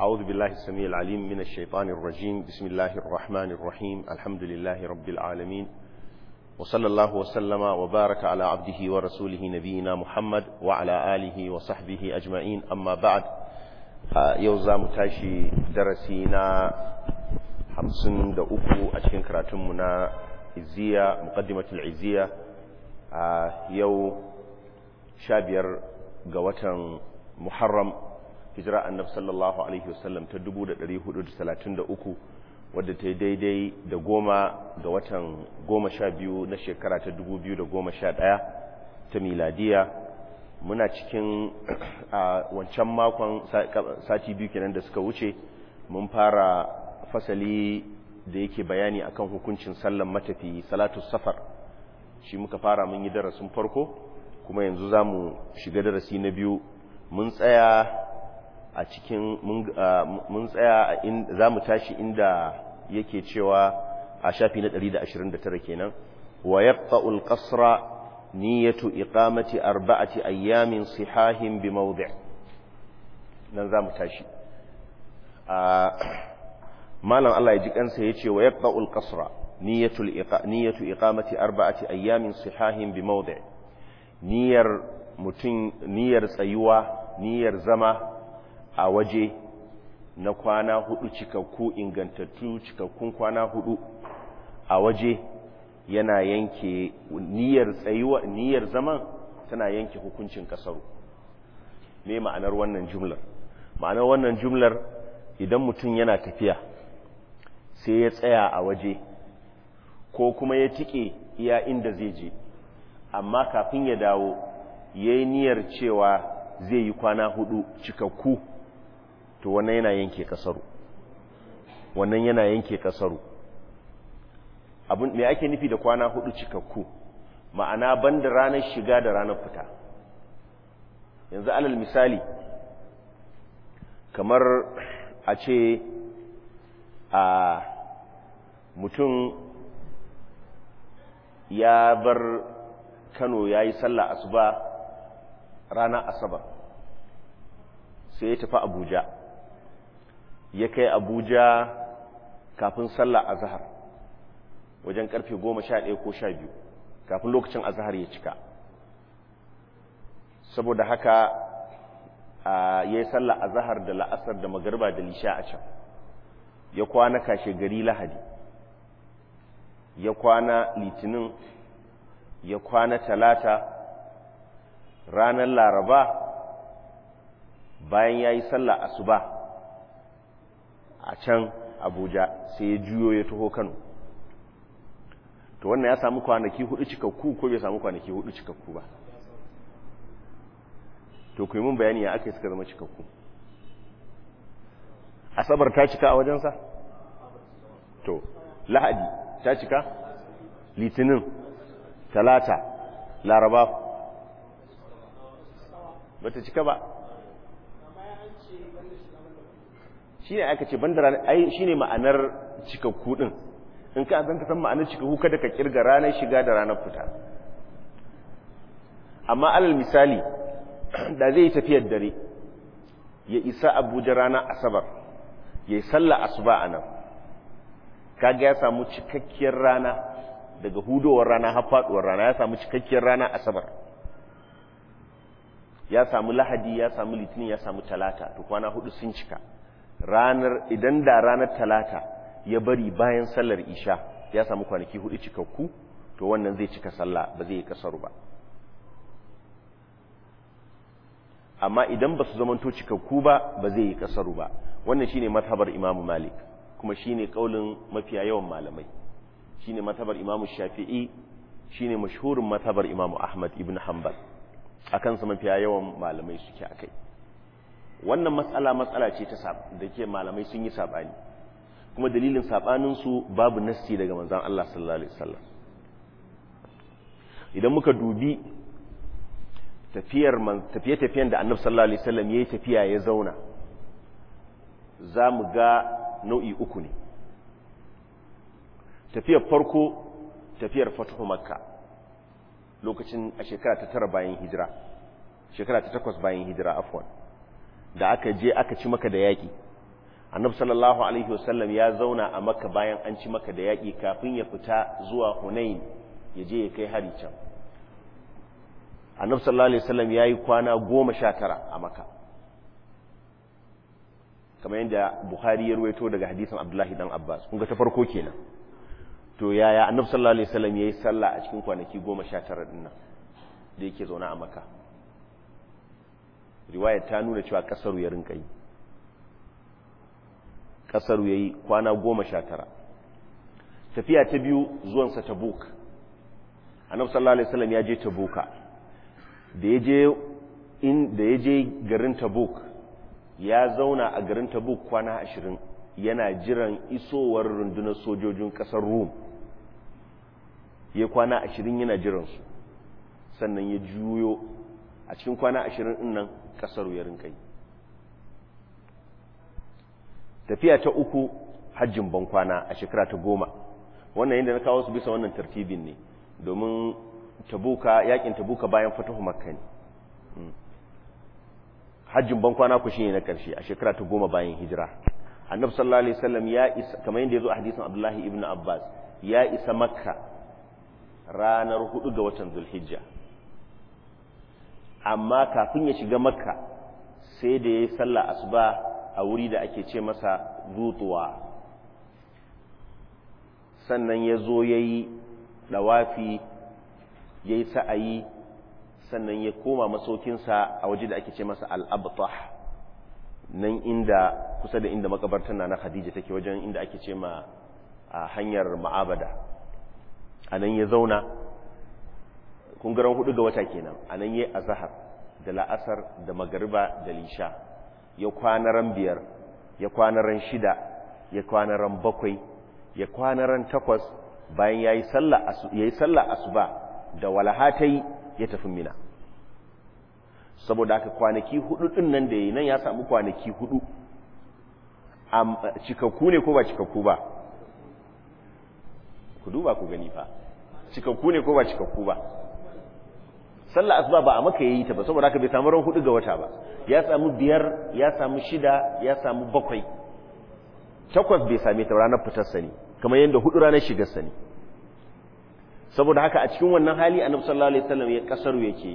أعوذ بالله السميع العليم من الشيطان الرجيم بسم الله الرحمن الرحيم الحمد لله رب العالمين وصلى الله وسلم وبارك على عبده ورسوله نبينا محمد وعلى آله وصحبه أجمعين أما بعد يوزا متاشي درسينا hamsin da uku a cikin karatunmu na iziya muqaddimatul iziya a yau sha biyar ga watan muharram hijira annab sallallahu alaihi wasallam ta 1433 wadda ta yi daidai da goma ga watan goma sha biyu na shekara ta 2011 ta miladiya muna cikin a wancan makon sati biyu kenan da suka wuce mun fara fasali da yake bayani akan hukuncin sallan matafi salatu safar shi muka fara mun yi darasin farko kuma yanzu za mu shiga darasi na biyu mun tsaya a cikin mun tsaya za mu tashi inda yake cewa a shafi na 129 kenan wa yaqta'ul qasra niyyatu iqamati arba'ati ayyamin sihahin bi mawdi' nan za mu tashi malam Allah ya ji kansa yace wa yaqta'ul qasra niyyatul niyyatu iqamati arba'ati ayyamin sihahin bi mawdi' niyyar mutun niyyar tsayuwa niyyar zama a waje na kwana hudu cikakku ingantattu cikakkun kwana hudu a waje yana yanke niyyar tsayuwa niyyar zaman tana yanke hukuncin kasaru me ma'anar wannan jumlar ma'anar wannan jumlar idan mutum yana tafiya sai ya tsaya a waje ko kuma ya tike iya inda zai je amma kafin ya dawo ya yi niyyar cewa zai yi kwana hudu cikakku to wannan yana yanke kasaru wannan yana yanke kasaru abin me ake nufi da kwana hudu cikakku ma'ana banda ranar shiga da ranar fita yanzu alal misali kamar a ce a mutum ya bar kano ya yi sallah asuba rana asabar sai ya tafi abuja ya kai abuja kafin sallah azhar wajen karfe goma sha ɗaya ko sha biyu kafin lokacin azhar ya cika saboda haka ya yi sallah azhar da la'asar da magarba da lisha a can ya kwana kashe gari lahadi ya kwana litinin ya kwana talata ranar laraba bayan ya yi sallah asuba a can abuja sai ya juyo ya taho kano to wannan ya samu kwanaki hudu cikakku ko bai samu kwanaki hudu cikakku ba to ku yi mun bayani ya aka yi suka zama cikakku asabar ta cika a wajensa to lahadi ta cika litinin talata laraba ba ta cika ba shi ne aka ce bandara ai shi ne ma'anar cikakku ɗin in ka zan ka san ma'anar cikakku kada ka kirga ranar shiga da ranar fita amma alal misali da zai yi tafiyar dare ya isa abuja ranar asabar ya yi sallah asuba a nan kaga ya samu cikakkiyar rana daga hudowar rana har faduwar rana ya samu cikakkiyar rana asabar ya samu lahadi ya samu litinin ya samu talata to kwana hudu sun cika ranar idan da ranar talata ya bari bayan sallar isha ya samu kwanaki hudu cikakku to wannan zai cika sallah ba zai yi kasaru ba amma idan ba su zamanto cikakku ba ba zai yi kasaru ba wannan shine mazhabar imamu malik kuma shine kaulin mafiya yawan malamai shine mazhabar imamu shafi'i shine mashhurin mazhabar imamu ahmad ibn hanbal akan sa mafiya yawan malamai suke akai wannan matsala matsala ce ta da ke malamai sun yi sabani kuma dalilin sabanin su babu nassi daga manzon Allah sallallahu alaihi wasallam idan muka dubi tafiyar tafiye-tafiyen da annabi sallallahu alaihi wasallam yayi tafiya ya zauna za mu ga nau'i uku ne tafiyar farko tafiyar fatuhu makka lokacin a shekara ta tara bayan hijira shekara ta takwas bayan hijira afwan da aka je aka ci maka da yaƙi annabi sallallahu alaihi wasallam ya zauna a makka bayan an ci maka da yaƙi kafin ya fita zuwa hunain ya je ya kai hari can annabi sallallahu alaihi wasallam ya yi kwana goma sha tara a makka kamar yadda buhari ya ruwaito daga hadisin abdullahi dan abbas kun ga ta farko kenan to yaya annabi sallallahu alaihi wasallam ya yi sallah a cikin kwanaki goma sha tara din nan da yake zaune a makka riwayar ta nuna cewa kasaru ya rinka yi kasaru ya yi kwana goma sha tara tafiya ta biyu zuwansa tabuk annabi sallallahu alaihi wasallam ya je tabuka da ya je in da ya je garin tabuk ya zauna a garin tabuk kwana ashirin yana jiran isowar rundunar sojojin kasar rum ya kwana ashirin yana jiransu sannan ya juyo a cikin kwana ashirin ɗin nan ƙasar ya rinkai tafiya ta uku hajjin bankwana a shekara ta goma wannan yadda na kawo su bisa wannan tartibin ne domin tabuka yakin tabuka bayan fatahu makka ne hajjin bankwana ku shine na ƙarshe a shekara ta goma bayan hijira annabi sallallahu alaihi wasallam ya isa kamar yadda ya zo a hadisin abdullahi ibn abbas ya isa makka ranar hudu ga watan zulhijja amma kafin ya shiga makka sai da ya yi sallah asuba a wuri da ake ce masa zutuwa sannan ya zo ya yi ɗawafi ya yi sa'ayi sannan ya koma masaukinsa a waje da ake ce masa al'abtah nan inda kusa da inda makabartar na na khadija take wajen inda ake ce ma a hanyar ma'abada a nan ya zauna kungaran hudu ga wata kenan a nan ya azahar da la'asar da magariba da lisha ya kwanaran biyar ya kwanaran shida ya kwanaran bakwai ya kwanaran takwas bayan ya yi sallah asuba da walahatai ya tafi mina saboda haka kwanaki hudu din nan da yi nan ya samu kwanaki hudu cikakku ne ko ba cikakku ba ku duba ku gani fa cikakku ne ko ba cikakku ba sallah asuba ba a maka yayi ta ba saboda haka bai samu ran hudu ga wata ba ya samu biyar ya samu shida ya samu bakwai takwas bai same ta ranar fitar sani kamar yadda hudu ranar shigar sani saboda haka a cikin wannan hali annabi sallallahu alaihi wasallam ya kasaru yake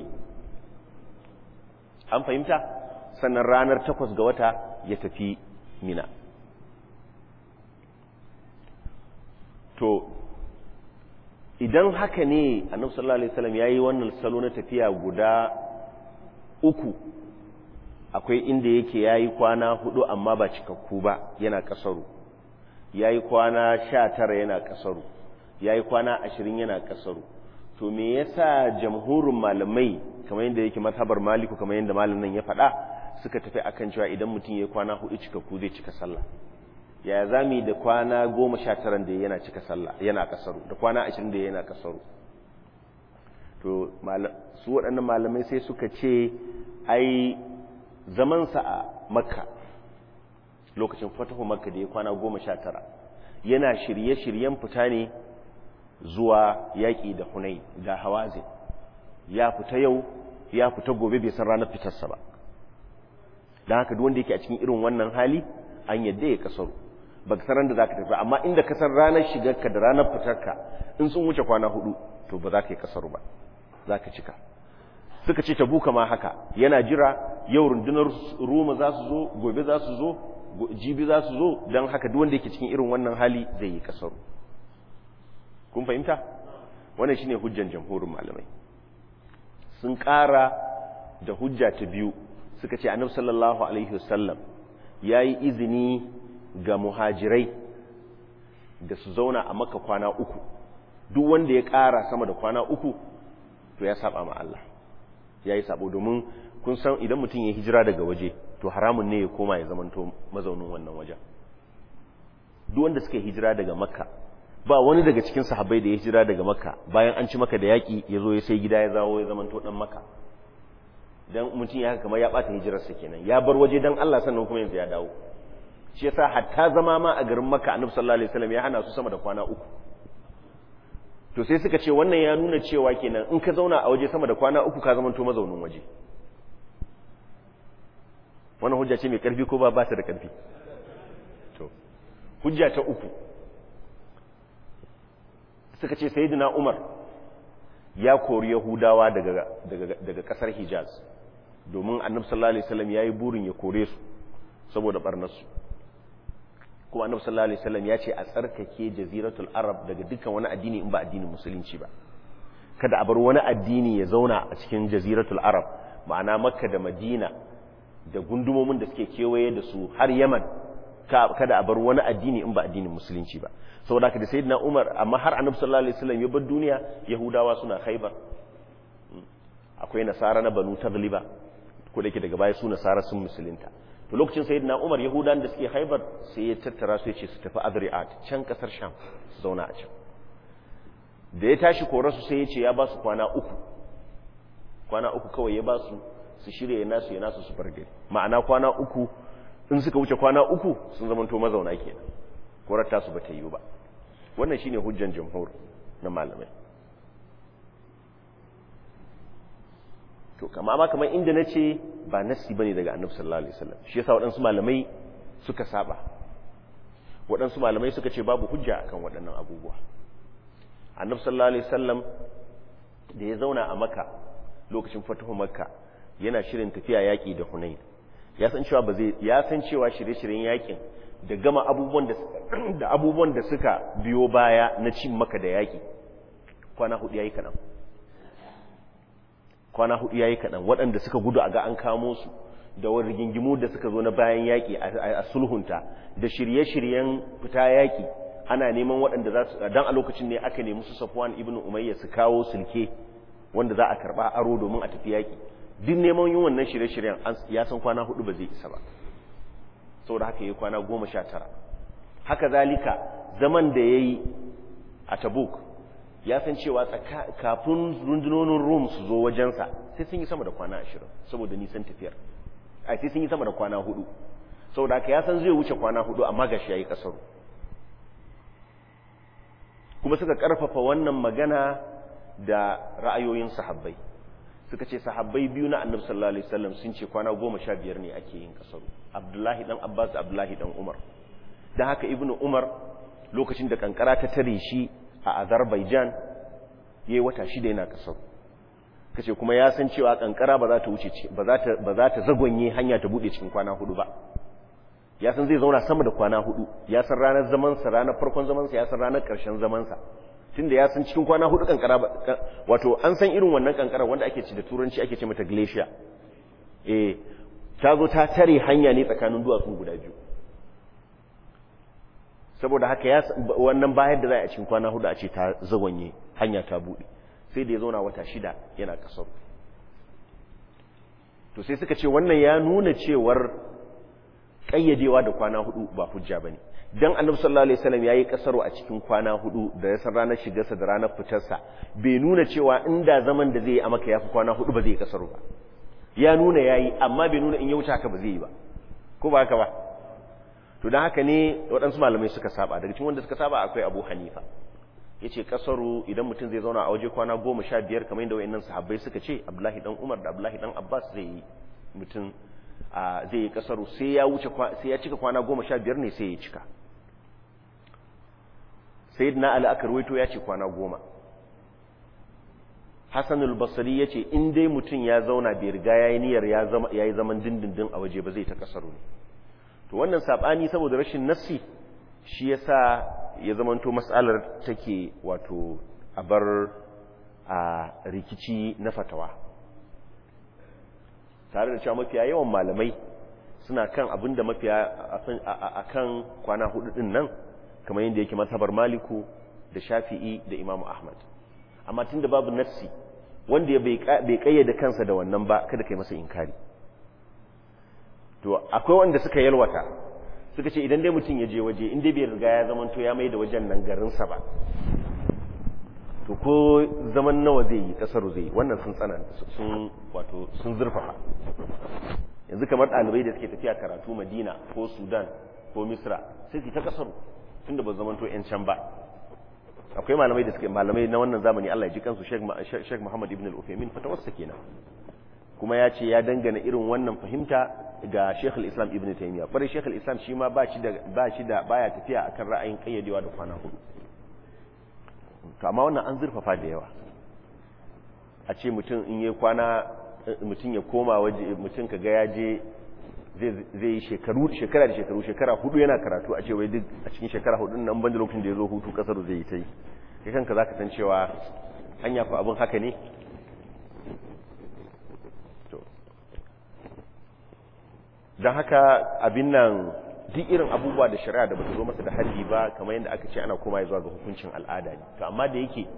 an fahimta sannan ranar takwas ga wata ya tafi mina to idan haka ne annabi sallallahu alaihi wasallam yayi wannan salo na tafiya guda uku akwai inda yake yayi kwana hudu amma ba cikakku ba yana kasaru yayi kwana 19 yana kasaru yayi kwana 20 yana kasaru to me yasa jamhurin malamai kamar yadda yake mazhabar maliku kamar yadda malamin ya faɗa suka tafi akan cewa idan mutum yayi kwana hudu cikakku zai cika sallah ya zami da kwana goma sha taran da yana cika sallah yana kasaru da kwana ashirin da yana kasaru to su waɗannan malamai sai suka ce ai zamansa a makka lokacin fatahu makka da ya kwana goma sha tara yana shirye-shiryen fita ne zuwa yaƙi da hunai da hawazin ya fita yau ya fita gobe bai san ranar fitarsa ba don haka duk wanda yake a cikin irin wannan hali an yadda ya kasaru ba ka san da za ka tafi amma inda ka san ranar shigarka da ranar fitarka in sun wuce kwana hudu to ba za ka yi kasaru ba za ka cika suka ce tabuka ma haka yana jira yau rundunar roma za su zo gobe za su zo jibi za su zo don haka duk wanda yake cikin irin wannan hali zai yi kasaru kun fahimta wannan shine hujjan jamhurin malamai sun ƙara da hujja ta biyu suka ce annabi sallallahu alaihi wasallam yayi izini ga muhajirai da su zauna a maka kwana uku duk wanda ya ƙara sama da kwana uku to ya saba ma Allah ya yi sabo domin kun san idan mutum ya hijira daga waje to haramun ne ya koma ya zamanto mazaunin wannan wajen duk wanda suka hijira daga makka ba wani daga cikin sahabbai da ya hijira daga makka bayan an ci maka da yaƙi ya zo ya sai gida ya zawo ya zamanto dan makka dan mutum ya kamar ya bata hijirarsa kenan ya bar waje dan Allah sannan kuma yanzu ya dawo shi yasa hatta zama ma a garin makka annabi sallallahu alaihi wasallam ya hana su sama da kwana uku to sai suka ce wannan ya nuna cewa kenan in ka zauna a waje sama da kwana uku ka zama to mazaunin waje wannan hujja ce mai karfi ko ba ba ta da karfi hujja ta uku suka ce sayyidina umar ya kori yahudawa daga daga daga kasar hijaz domin annabi sallallahu alaihi wasallam yayi burin ya kore su saboda barnarsu kuma annabi sallallahu alaihi wasallam ya ce a tsarkake jaziratul arab daga dukkan wani addini in ba addinin musulunci ba kada a bar wani addini ya zauna a cikin jaziratul arab ma'ana makka da madina da gundumomin da suke kewaye da su har yaman kada a bar wani addini in ba addinin musulunci ba saboda haka da sayyidina umar amma har annabi sallallahu alaihi wasallam ya bar duniya yahudawa suna khaibar akwai nasara na banu tagliba ko da yake daga baya su nasara sun musulunta to lokacin sayyidina umar yahudan da suke khaibar sai ya tattara su ya ce su tafi adriat can kasar sham su zauna a can da ya tashi korarsu sai ya ce ya ba su kwana uku kwana uku kawai ya ba su su shirya ya nasu ya nasu su bar gari ma'ana kwana uku in suka wuce kwana uku sun zamanto mazauna kenan korar tasu ba ta yiwu ba wannan shine hujjan jamhur na malamai to kama ma kamar inda na ce ba nassi bane daga annabi sallallahu alaihi wasallam shi yasa waɗansu malamai suka saba waɗansu malamai suka ce babu hujja akan waɗannan abubuwa annabi sallallahu alaihi wasallam da ya zauna a makka lokacin fatuhu makka yana shirin tafiya yaƙi da hunain ya san cewa ba zai ya san cewa shirye-shiryen yaƙin da gama abubuwan da da abubuwan da suka biyo baya na cin maka da yaƙi kwana hudu yayi kadan kwana hudu yayi kadan waɗanda suka gudu a ga an kamo su da wani rigingimu da suka zo na bayan yaƙi a sulhunta da shirye-shiryen fita yaƙi ana neman waɗanda za su dan a lokacin ne aka nemi su Safwan ibn Umayya su kawo sulke wanda za a karba aro domin a tafi yaƙi duk neman yin wannan shirye-shiryen ya san kwana hudu ba zai isa ba saboda haka yayi kwana goma sha tara haka zalika zaman da yayi a Tabuk ya san cewa kafin rundunonin Rum su zo wajensa sai sun yi sama da kwana ashirin saboda nisan tafiyar a sai sun yi sama da kwana hudu saboda haka ya san zai wuce kwana hudu amma gashi yayi kasaru kuma suka karfafa wannan magana da ra'ayoyin sahabbai suka ce sahabbai biyu na annabi sallallahu alaihi wasallam sun ce kwana goma sha biyar ne ake yin kasaru abdullahi dan abbas da abdullahi dan umar don haka ibnu umar lokacin da kankara ta tare shi a azerbaijan yayi wata shida yana kasaru kace kuma ya san cewa kankara ba za ta wuce ba za ta ba za ta zagonye hanya ta bude cikin kwana hudu ba ya san zai zauna sama da kwana hudu ya san ranar zamansa ranar farkon zamansa ya san ranar ƙarshen zamansa tunda ya san cikin kwana hudu kankara wato an san irin wannan kankara wanda ake ci da turanci ake ce mata glacier eh ta zo ta tare hanya ne tsakanin duwatsu guda biyu saboda haka ya wannan bayar da za a cikin kwana hudu a ce ta zagonye hanya ta bude sai da ya zauna wata shida yana kasar to sai suka ce wannan ya nuna cewar kayyadewa da kwana hudu ba hujja bane dan annabi sallallahu alaihi wasallam yayi kasaro a cikin kwana hudu da ya san ranar shigarsa da ranar fitarsa bai nuna cewa inda zaman da zai yi a maka yafi kwana hudu ba zai yi kasaro ba ya nuna yayi amma bai nuna in ya wuce haka ba zai yi ba ko ba haka ba to dan haka ne waɗansu malamai suka saba daga cikin wanda suka saba akwai Abu Hanifa yace kasaro idan mutum zai zauna a waje kwana goma sha biyar kamar yadda wayannan sahabbai suka ce Abdullahi dan Umar da Abdullahi dan Abbas zai yi mutum zai yi kasaru sai ya wuce sai ya cika kwana goma sha biyar ne sai ya cika sayyidina ali aka ruwaito ya ce kwana goma hasanul basri ya ce in dai mutum ya zauna bai riga ya yi niyyar ya yi zaman dindindin a waje ba zai ta kasaru ne to wannan saɓani saboda rashin nassi shi ya sa ya zamanto matsalar take wato a bar a rikici na fatawa tare da cewa mafiya yawan malamai suna kan abin da mafiya a kan kwana hudu din nan kamar yadda yake mazhabar maliku da shafi'i da imamu ahmad amma tun da babu nassi wanda ya bai kayyade kansa da wannan ba kada kai masa inkari to akwai wanda suka yalwata suka ce idan dai mutum ya je waje inda bai riga ya zama to ya mai da wajen nan garinsa ba to ko zaman nawa zai yi kasaru zai yi wannan sun tsana sun wato sun zurfafa yanzu kamar ɗalibai da suke tafiya karatu madina ko sudan ko misra sai su ta kasaru tunda ba zaman to yan can ba akwai malamai da suke malamai na wannan zamani Allah ya ji kansu Sheikh Muhammad ibn al-Uthaymeen fatawarsa kenan kuma ya ce ya dangana irin wannan fahimta ga Sheikh islam Ibn Taymiyyah kwarai Sheikh islam shi ma ba shi da ba shi da baya tafiya akan ra'ayin kayyadewa da kwana hudu to amma wannan an zurfafa da yawa a ce mutum in yi kwana mutum ya koma waje mutum kaga ya je zai yi shekaru shekara da shekaru shekara hudu yana karatu a ce wai duk a cikin shekara hudu nan banda lokacin da ya zo hutu kasar zai yi ta yi kai kanka za ka san cewa hanya fa abin haka ne don haka abin nan duk irin abubuwa da shari'a da bata zo masa da haddi ba kamar yadda aka ce ana koma zuwa ga hukuncin al'ada ne to amma da yake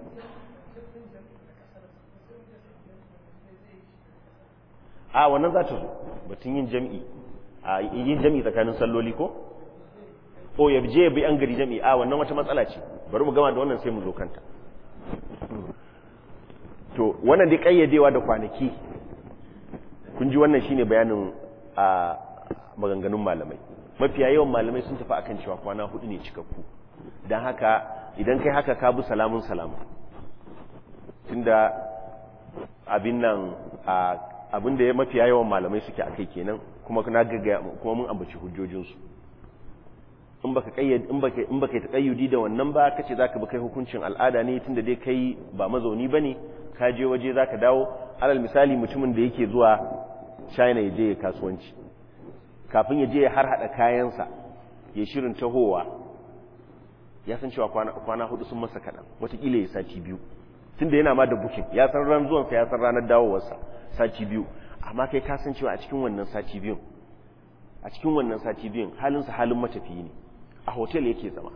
a wannan za ta zo batun yin jam'i a yin jam'i tsakanin salloli ko o ya je ya bi an gari jam'i a wannan wata matsala ce bari mu gama da wannan sai mu zo kanta to wannan dai kayyadewa da kwanaki kun ji wannan shine bayanin a maganganun malamai mafiya yawan malamai sun tafi akan cewa kwana hudu ne cikakku don haka idan kai haka ka bi salamun salamu tunda abin nan abin da ya mafiya yawan malamai suke akai kenan kuma na gaggaya kuma mun ambaci hujjojinsu in baka kayyade in baka in baka takayyudi da wannan ba kace zaka bi kai hukuncin al'ada ne tunda dai kai ba mazauni bane ka je waje zaka dawo alal misali mutumin da yake zuwa China ya je ya kasuwanci kafin ya je ya har hada kayansa ya shirin tahowa ya san cewa kwana, kwana hudu sun masa kaɗan watakila ya sati biyu tunda yana ma da bukin ya san ran zuwansa ya san ranar dawowarsa sati biyu amma kai ka san cewa a cikin wannan sati biyun a cikin wannan sati biyun halinsa halin matafiyi ne a hotel yake zama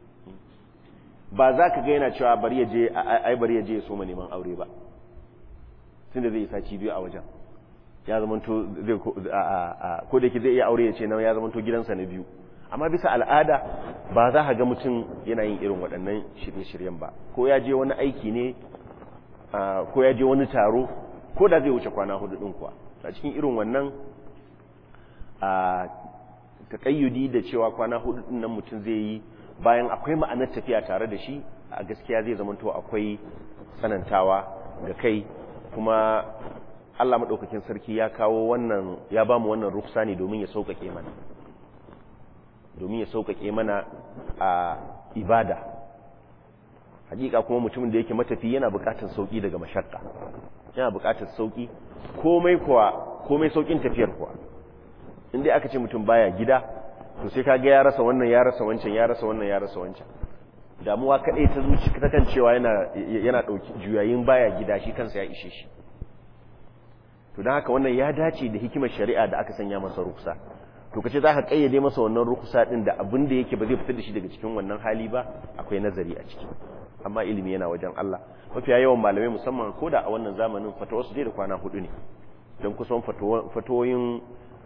ba za ka ga yana cewa bari ya je ai bari ya je ya soma neman aure ba tunda zai yi sati biyu a wajen ya zamanto zai ko da yake zai iya aure ya ce nan ya zamanto gidansa na biyu amma bisa al'ada ba za ka ga mutum yana yin irin waɗannan shirye-shiryen ba ko ya je wani aiki ne ko ya je wani taro ko da zai wuce kwana hudu ɗin kuwa a cikin irin wannan taƙayyudi da cewa kwana hudu ɗin nan mutum zai yi bayan akwai ma'anar tafiya tare da shi a gaskiya zai zamanto akwai tsanantawa ga kai kuma Allah maɗaukakin sarki ya kawo wannan ya ba mu wannan ruksa ne domin ya sauƙaƙe mana domin ya sauƙaƙe mana a ibada hakika kuma mutumin da yake matafi yana buƙatar sauƙi daga mashakka yana buƙatar sauƙi komai kuwa komai sauƙin tafiyar kuwa inda aka ce mutum baya gida to sai kaga ya rasa wannan ya rasa wancan ya rasa wannan ya rasa wancan damuwa kadai ta zuci ta kan cewa yana yana dauki juyayin baya gida shi kansa ya ishe shi to dan haka wannan ya dace da hikimar shari'a da aka sanya masa ruksa to kace zaka kayyade masa wannan ruksa din da abin da yake ba zai fitar da shi daga cikin wannan hali ba akwai nazari a ciki amma ilimi yana wajen Allah mafiya yawan malamai musamman ko da a wannan zamanin fatawa su dai da kwana hudu ne don kusan fatawoyin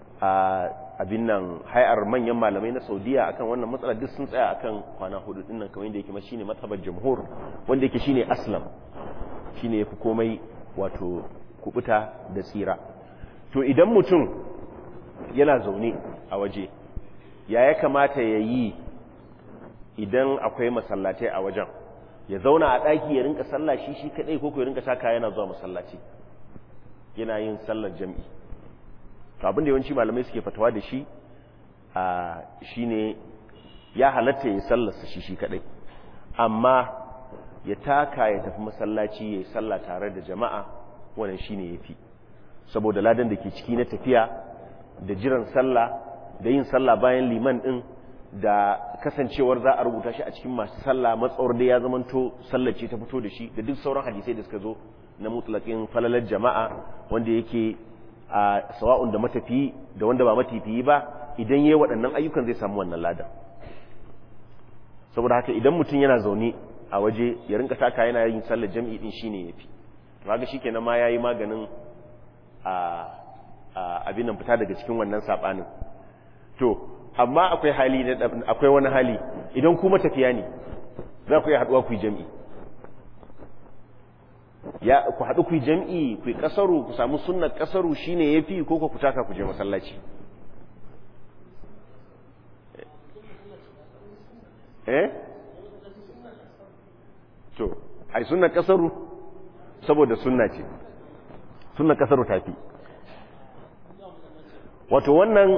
abin nan hayar manyan malamai na saudiya akan wannan matsala duk sun tsaya akan kwana hudu dinnan kamar yadda yake shine matsabar jamhur wanda yake shine aslam shine yafi komai wato kubuta da tsira to idan mutum yana zaune a waje ya ya kamata ya yi idan akwai masallatai a wajen ya zauna a ɗaki ya rinka sallah shi shi kaɗai ko ya rinka taka yana zuwa masallaci yana yin sallar jam'i to abin da yawanci malamai suke fatawa da shi a shine ya halatta ya sallarsa shi shi kadai amma ya taka ya tafi masallaci ya yi sallah tare da jama'a wannan shine yafi saboda ladan da ke ciki na tafiya da jiran sallah da yin sallah bayan liman din da kasancewar za a rubuta shi a cikin masu sallah matsawar da ya zamanto sallar ce ta fito da shi da duk sauran hadisai da suka zo na mutlakin falalar jama'a wanda yake a sawa'un da matafiyi da wanda ba matafiyi ba idan yayi waɗannan ayyukan zai samu wannan ladan saboda haka idan mutum yana zaune a waje ya rinka taka yana yin sallar jam'i din shine yafi to kaga shikenan ma yayi maganin a abin nan fita daga cikin wannan sabanin to amma akwai hali akwai wani hali idan ku matafiya ne za ku yi haduwa ku yi jam'i ya ku haɗu ku yi jam'i ku yi ƙasaru ku samu sunnar ƙasaru shine yafi ko ku taka ku je masallaci eh to ai sunnar ƙasaru saboda sunna ce sunnar ƙasaru tafi wato wannan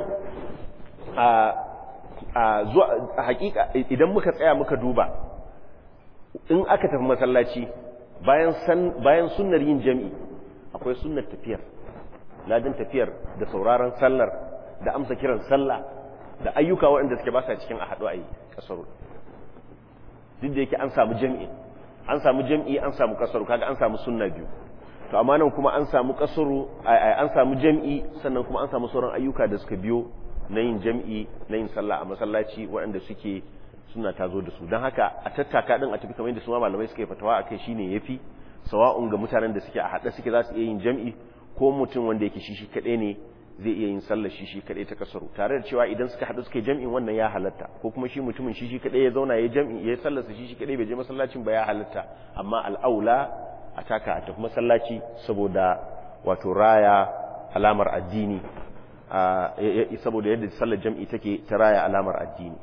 a zuwa hakika idan muka tsaya muka duba in aka tafi masallaci bayan san bayan sunnar yin jami'i akwai sunnar tafiyar ladin tafiyar da sauraron sallar da amsa kiran sallah da ayyuka waɗanda suke ba sa cikin a haɗu a yi kasaru duk da yake an samu jami'i an samu jami'i an samu kasaru kaga an samu sunna biyu to amma nan kuma an samu kasaru an samu jami'i sannan kuma an samu sauran ayyuka da suka biyo na yin jami'i na yin sallah a masallaci waɗanda suke suna tazo da su don haka a tattaka din a tafi kamar yadda su ma malamai suka yi fatawa akai shine yafi sawa'un ga mutanen da suke a haɗe suke za su iya yin jami'i ko mutum wanda yake shi shi kaɗai ne zai iya yin sallar shi shi kaɗai ta kasaru tare da cewa idan suka haɗu suka yi jam'in wannan ya halatta ko kuma shi mutumin shi shi kaɗai ya zauna ya jam'i ya sallarsa shi shi kaɗai bai je masallacin ba ya halatta amma al'aula a taka a tafi masallaci saboda wato raya alamar addini saboda yadda sallar jam'i take ta raya alamar addini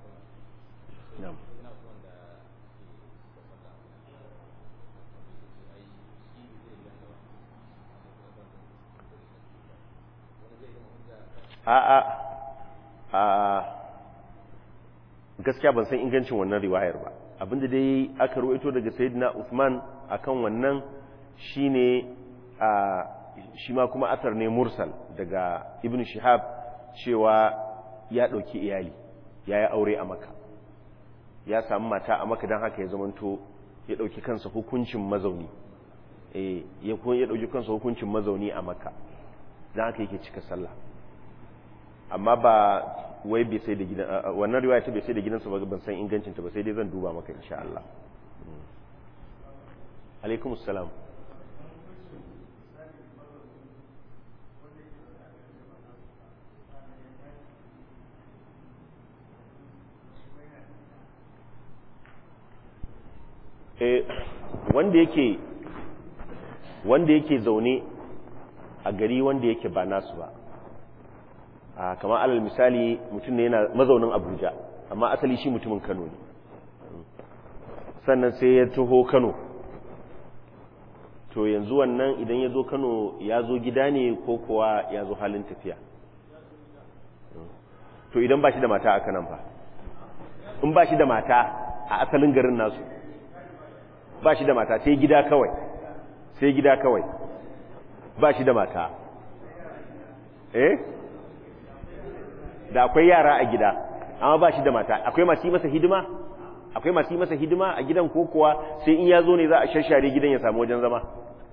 a'a a gaskiya ban san ingancin wannan riwayar ba abinda dai aka ruwaito daga sayyidina Uthman akan wannan shine a shi ma kuma asar ne mursal daga ibn shihab cewa ya dauki iyali ya yi aure a maka ya samu mata a maka don haka ya zamanto ya dauki kansa hukuncin mazauni eh ya dauki kansa hukuncin mazauni a maka don haka yake cika sallah amma ba wai bai sai da gidan wannan riwaya ta bai sai da gidansa ba ban san ingancin ta ba sai dai zan duba maka insha Allah alaikum assalam eh wanda yake wanda yake zaune a gari wanda yake ba nasu ba kamar alal misali mutum ne yana mazaunin abuja amma asali shi mutumin kano ne sannan sai ya taho kano to yanzu wannan idan ya zo kano ya zo gida ne ko kuwa ya zo halin tafiya to idan ba shi da mata a kanan fa in ba shi da mata a asalin garin nasu ba shi da mata sai gida kawai sai gida kawai ba shi da mata eh da akwai yara a gida amma ba shi da mata akwai masu yi masa hidima akwai masu yi masa hidima a gidan ko kuwa sai in ya zo ne za a shashare gidan ya samu wajen zama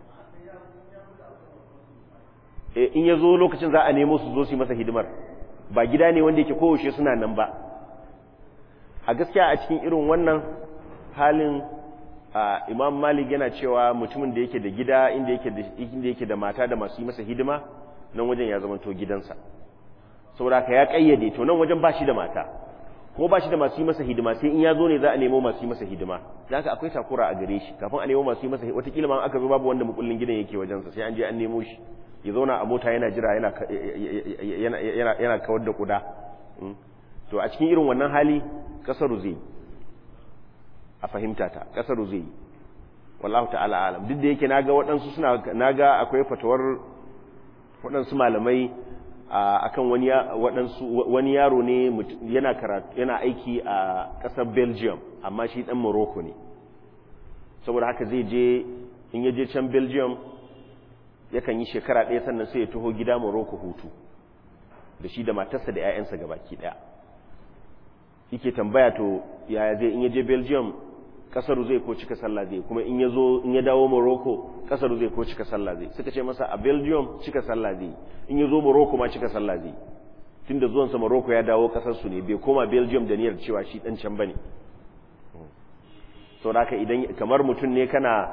in ya zo lokacin za a nemo su zo su yi masa hidimar ba gida ne wanda yake kowace suna nan ba a gaskiya a cikin irin wannan halin imam malik yana cewa mutumin da yake da gida inda yake da mata da masu yi masa hidima nan wajen ya zama to gidansa saboda ka ya kayyade to nan wajen bashi da mata ko bashi da masu yi masa hidima sai in ya zo ne za a nemo masu yi masa hidima da haka akwai takura a gare shi kafin a nemo masu yi masa watakila ma aka zo babu wanda mukullin gidan yake wajensa sai an je an nemo shi ya zauna a mota yana jira yana yana kawar da kuda to a cikin irin wannan hali kasaru zai a fahimta ta kasaru zai wallahu ta'ala alam duk da yake naga waɗansu suna naga akwai fatawar waɗansu malamai akan wani waɗansu wani yaro ne yana karatu yana aiki a ƙasar Belgium amma shi ɗan Morocco ne saboda haka zai je in ya je can Belgium yakan yi shekara ɗaya sannan sai ya taho gida Morocco hutu da shi da matarsa da 'ya'yansa gabaki ɗaya yake tambaya to yaya zai in ya je Belgium kasaru zai ko cika sallah zai kuma in ya zo in ya dawo Morocco kasaru zai ko cika sallah zai suka ce masa a Belgium cika sallah zai in ya zo Morocco ma cika sallah zai tunda zuwan sa Morocco ya dawo kasar su ne bai koma Belgium da niyyar cewa shi dan can bane saboda haka idan kamar mutum ne kana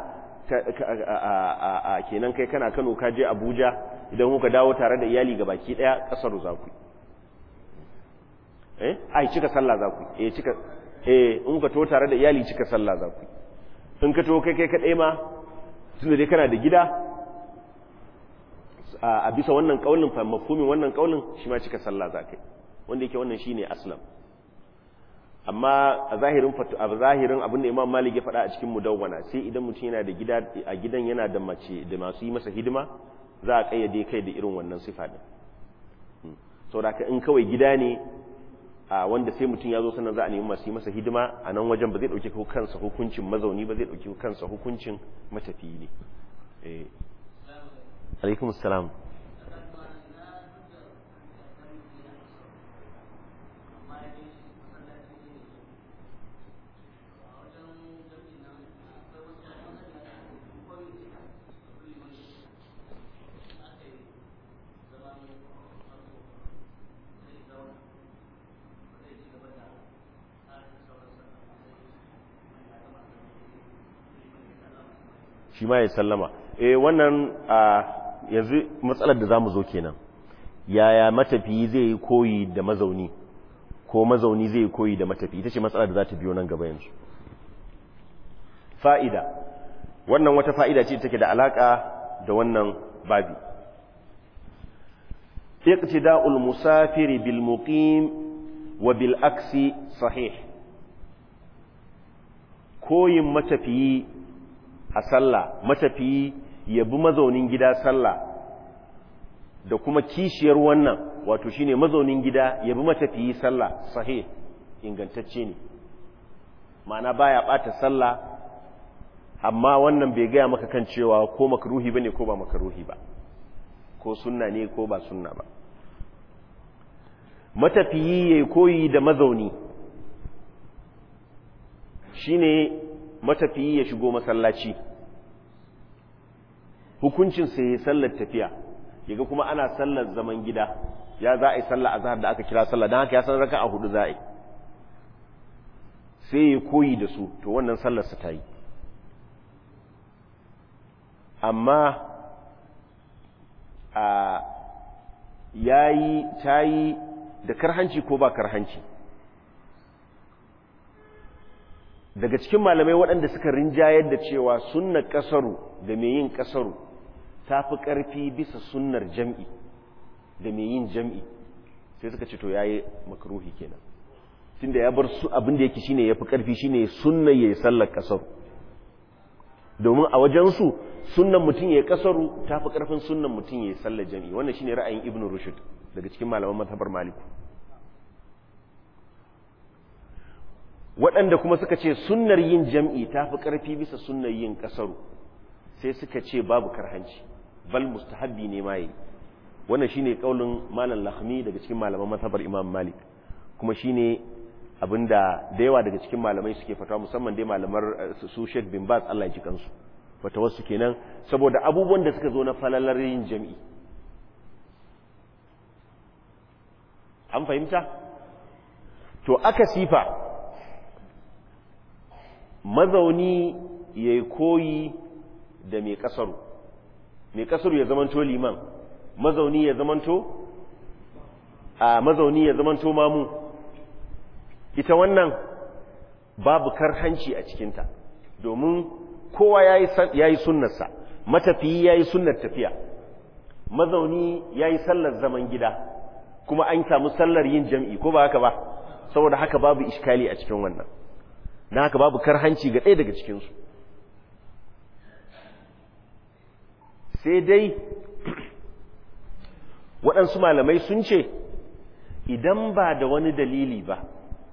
kenan kai kana Kano ka je Abuja idan kuka dawo tare da iyali ga baki daya kasaru za ku eh ai cika sallah za ku eh cika eh in ka to tare da iyali cika sallah za ku in ka to kai kai kadai ma tunda dai kana da gida a bisa wannan kaulin fa mafhumin wannan kaulin shi ma cika sallah za kai wanda yake wannan shine aslam amma a zahirin a zahirin abin da Imam Malik ya faɗa a cikin mudawwana sai idan mutum yana da gida a gidan yana da mace da masu yi masa hidima za a kayyade kai da irin wannan sifa din saboda in kawai gida ne a wanda sai mutum ya zo sannan za a nemi masu yi masa hidima a nan wajen ba zai ɗauki kansa hukuncin mazauni ba zai ɗauki kansa hukuncin matafiyi ne alaikum salam shi ma ya sallama eh wannan a yanzu matsalar da zamu zo kenan yaya matafiyi zai yi koyi da mazauni ko mazauni zai yi koyi da matafiyi ita ce matsalar da za ta biyo nan gaba yanzu fa'ida wannan wata fa'ida ce take da alaka da wannan babi iqtida'ul musafiri bil muqim wa bil aksi sahih koyin matafiyi a sallah matafiyi ya bi mazaunin gida sallah da kuma kishiyar wannan wato shine mazaunin gida ya bi matafiyi sallah sahih ingantacce ne ma'ana baya bata sallah amma wannan bai gaya maka kan cewa ko makruhi bane ko ba makruhi ba ko sunna ne ko ba sunna ba matafiyi ya koyi da mazauni shine matafiyi ya shigo masallaci hukuncin sai ya sallar tafiya yaga kuma ana sallar zaman gida ya za a yi sallar azhar da aka kira sallar don haka ya san raka a hudu za a yi sai ya koyi da su to wannan sallarsa ta yi amma a yayi ta yi da karhanci ko ba karhanci daga cikin malamai waɗanda suka rinjayar da cewa sunnar ƙasaru da mai yin ƙasaru ta fi ƙarfi bisa sunnar jam'i da mai yin jam'i sai suka ce to ya yi makaruhi kenan tunda ya bar su abin da yake shine ya fi ƙarfi shine sunnar ya yi sallar ƙasaru domin a wajensu sunnan mutum ya yi ƙasaru ta fi ƙarfin sunnan mutum ya yi sallar jam'i wannan shine ra'ayin ibn rushd daga cikin malaman mazhabar maliku waɗanda kuma suka ce sunnar yin jam'i ta fi ƙarfi bisa sunnar yin ƙasaru sai suka ce babu karhanci bal mustahabbi ne ma yi wannan shine kaulin malam lahmi daga cikin malaman mazhabar imam malik kuma shine abinda da yawa daga cikin malamai suke fatawa musamman dai malamar su Sheikh bin Baz Allah ya ji kansu wata wasu kenan saboda abubuwan da suka zo na falalar yin jam'i an fahimta to aka sifa mazauni ya yi koyi da mai kasaru mai kasaru ya zamanto liman mazauni ya zamanto a mazauni ya zamanto mamu ita wannan babu karhanci a cikinta domin kowa ya yi sunnarsa matafiyi ya yi sunnar tafiya mazauni ya yi sallar zaman gida kuma an samu sallar yin jam'i ko ba haka ba saboda haka babu iskali a cikin wannan na haka babu karhanci ga ɗaya daga cikinsu sai dai waɗansu malamai sun ce idan ba da wani dalili ba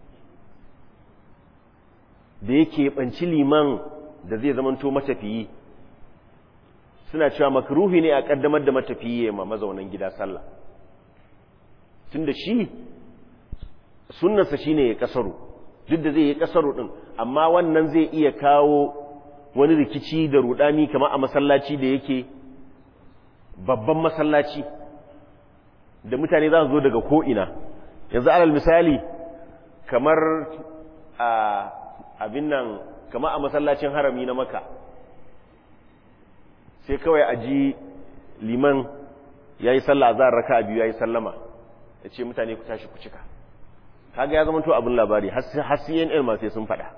da yake ɓanci liman da zai zamanto matafiyi suna cewa makruhi ne a ƙaddamar da matafiyi ma mazaunan gida sallah tun da shi sunnarsa shi ne ya ƙasaru duk da zai yi ƙasaru ɗin amma wannan zai iya kawo wani rikici da rudani kamar a masallaci da yake babban masallaci da mutane za su zo daga ko'ina yanzu alal misali kamar a abin nan kamar a masallacin harami na maka sai kawai a ji liman ya yi sallah za a raka a biyu ya yi sallama ya ce mutane ku tashi ku cika kaga ya zama to abin labari har cnn ma sai sun faɗa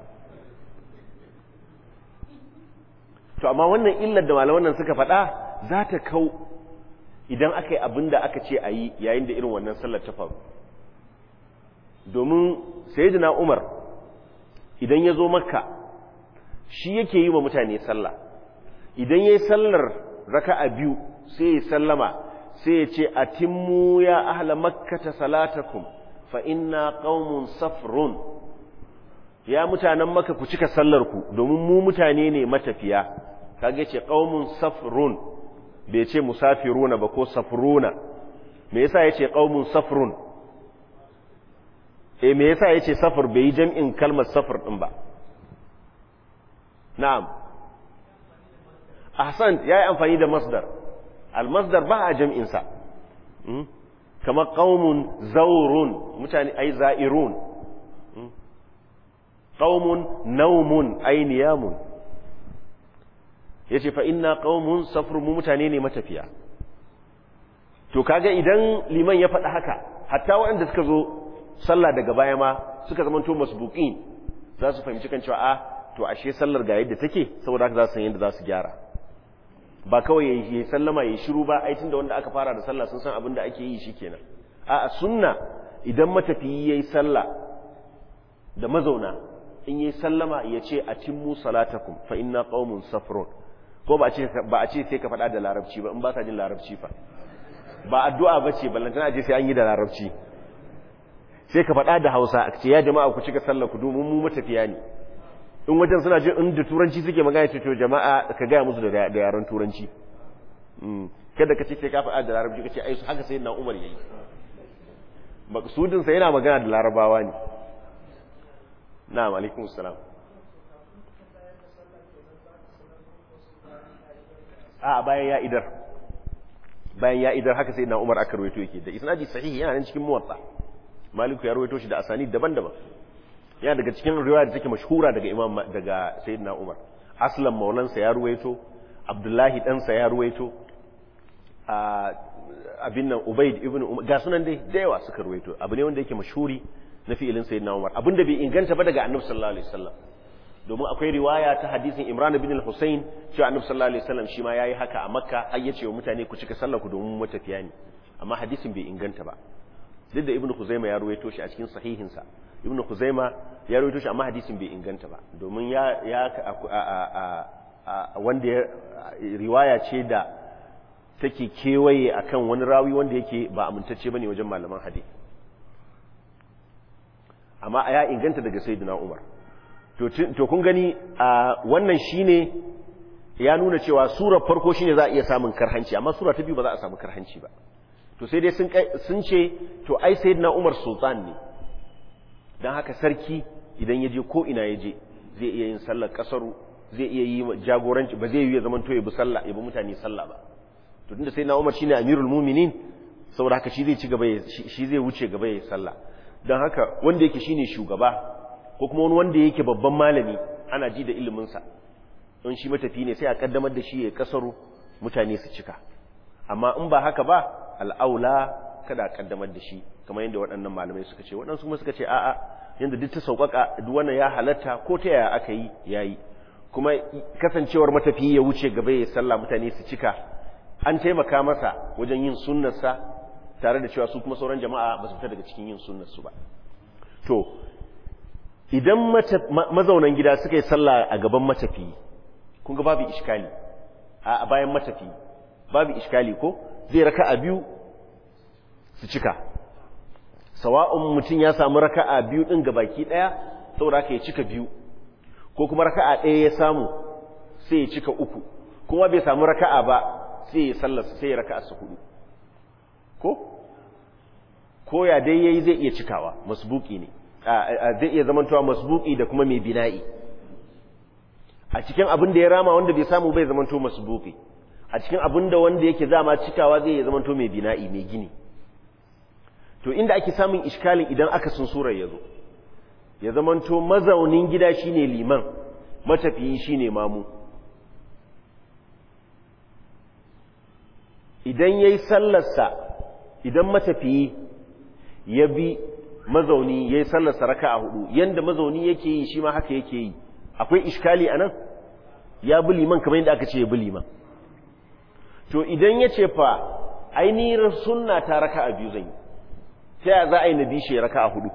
to amma wannan illar da malaman nan suka faɗa za ta kau idan aka yi abin da aka ce a yi yayin da irin wannan sallar ta faru domin sayyidina umar idan ya zo makka shi yake yi wa mutane sallah idan ya yi sallar raka a biyu sai ya sallama sai ya ce atimmu ya ahla makkata salatakum fa inna qaumun safrun ya mutanen maka ku cika sallar ku domin mu mutane ne matafiya kage ce qaumun safrun bai ce musafiruna ba ko safruna me yasa yace qaumun safrun eh me yasa yace safar bai yi jam'in kalmar safar din ba na'am ahsan yayi amfani da masdar al masdar ba a jam'in sa kamar qaumun zawrun mutane ai za'irun qaumun naumun ay niyamun yace fa inna qaumun safrun mu mutane ne matafiya to kaga idan liman ya faɗa haka hatta waɗanda suka zo sallah daga baya ma suka zamanto masbuqin za su fahimci kan cewa a to ashe sallar ga yadda take saboda haka za su san yadda za su gyara ba kawai yayi sallama yayi shiru ba ai tunda wanda aka fara da sallah sun san abin da ake yi shikenan a sunna idan matafiyi yayi sallah da mazauna in yi sallama ya ce a timmu salatakum fa inna qaumun safrun ko ba a ce ba a ce sai ka faɗa da larabci ba in ba ka jin larabci fa ba addu'a bace ballantana je sai an yi da larabci sai ka faɗa da Hausa a ce ya jama'a ku cika sallar ku domin mu matafiya ne in wajen suna jin in da turanci suke magana ce to jama'a ka gaya musu da yaren turanci kada ka ce sai ka faɗa da larabci ka ce ai haka sai na Umar yayi maksudin sa yana magana da larabawa ne na'am alaikum assalam a bayan ya idar bayan ya idar haka sai na Umar aka rawaito yake da isnadi sahihi yana nan cikin muwatta Maliku ya rawaito shi da asani daban-daban yana daga cikin riwaya da take mashhura daga Imam daga Sayyidina Umar Aslam maulansa ya rawaito Abdullahi ɗansa ya rawaito abin nan Ubaid ibn Umar ga sunan dai da yawa suka rawaito abu ne wanda yake mashhuri na fi'ilin Sayyidina Umar abinda bai inganta ba daga Annabi sallallahu alaihi wasallam domin akwai riwaya ta hadisin Imran bin al-Husayn cewa Annabi sallallahu alaihi wasallam shi ma yayi haka a Makka har yace wa mutane ku cika sallar ku domin matafiya ne amma hadisin bai inganta ba duk da Ibn Khuzaimah ya ruwaito shi a cikin sahihin sa Ibn Khuzaimah ya ruwaito shi amma hadisin bai inganta ba domin ya ya wanda ya riwaya ce da take kewaye akan wani rawi wanda yake ba amintacce bane wajen malaman hadisi amma ya inganta daga Sayyidina Umar to kun gani a wannan shine ya nuna cewa surar farko shine za a iya samun karhanci amma sura ta biyu ba za a samu karhanci ba to sai dai sun ce to ai sayyidina Umar sultan ne dan haka sarki idan ya je ko ina ya je zai iya yin sallar kasaru zai iya yi jagoranci ba zai yi ya zaman to ya bi sallah ya bi mutane sallah ba to tunda sayyidina Umar shine amirul mu'minin saboda haka shi zai ci gaba shi zai wuce gaba ya yi sallah dan haka wanda yake shine shugaba ko kuma wani wanda yake babban malami ana ji da iliminsa in shi matafi ne sai a kaddamar da shi ya kasaru mutane su cika amma in ba haka ba al'aula kada a kaddamar da shi kamar yadda waɗannan malamai suka ce waɗansu kuma suka ce a'a yadda duk ta sauƙaƙa duk wannan ya halatta ko ta yaya aka yi yayi kuma kasancewar matafi ya wuce gaba ya sallah mutane su cika an taimaka masa wajen yin sunnarsa tare da cewa su kuma sauran jama'a ba su fita daga cikin yin sunnarsu ba to idan mazaunan gida suka yi sallah a gaban matafi kun ga babu iskali a bayan matafi babu iskali ko zai raka a biyu su cika sawa'un mutum ya samu raka a biyu ɗin ga baki ɗaya saboda haka ya cika biyu ko kuma raka a ɗaya ya samu sai ya cika uku kuma bai samu raka'a ba sai ya sallarsa sai ya raka'a su hudu ko ko ya dai yayi zai iya cikawa masbuki ne zai iya zamantowa masbuki da kuma mai bina'i a cikin abin da ya rama wanda bai samu bai zamanto masbuki a cikin abin da wanda yake zama cikawa zai iya zamanto mai bina'i mai gini to inda ake samun iskalin idan aka sun surar ya zo ya zamanto mazaunin gida shine liman matafiyi shine mamu idan yayi sallarsa idan matafiyi ya bi mazauni yayi sallarsa raka'a hudu yanda mazauni yake yi shi ma haka yake yi akwai iskali anan ya bi liman kamar yadda aka ce ya bi liman to idan ya ce fa ainihin sunna ta raka'a biyu zan yi ta za a yi na bishe raka'a hudu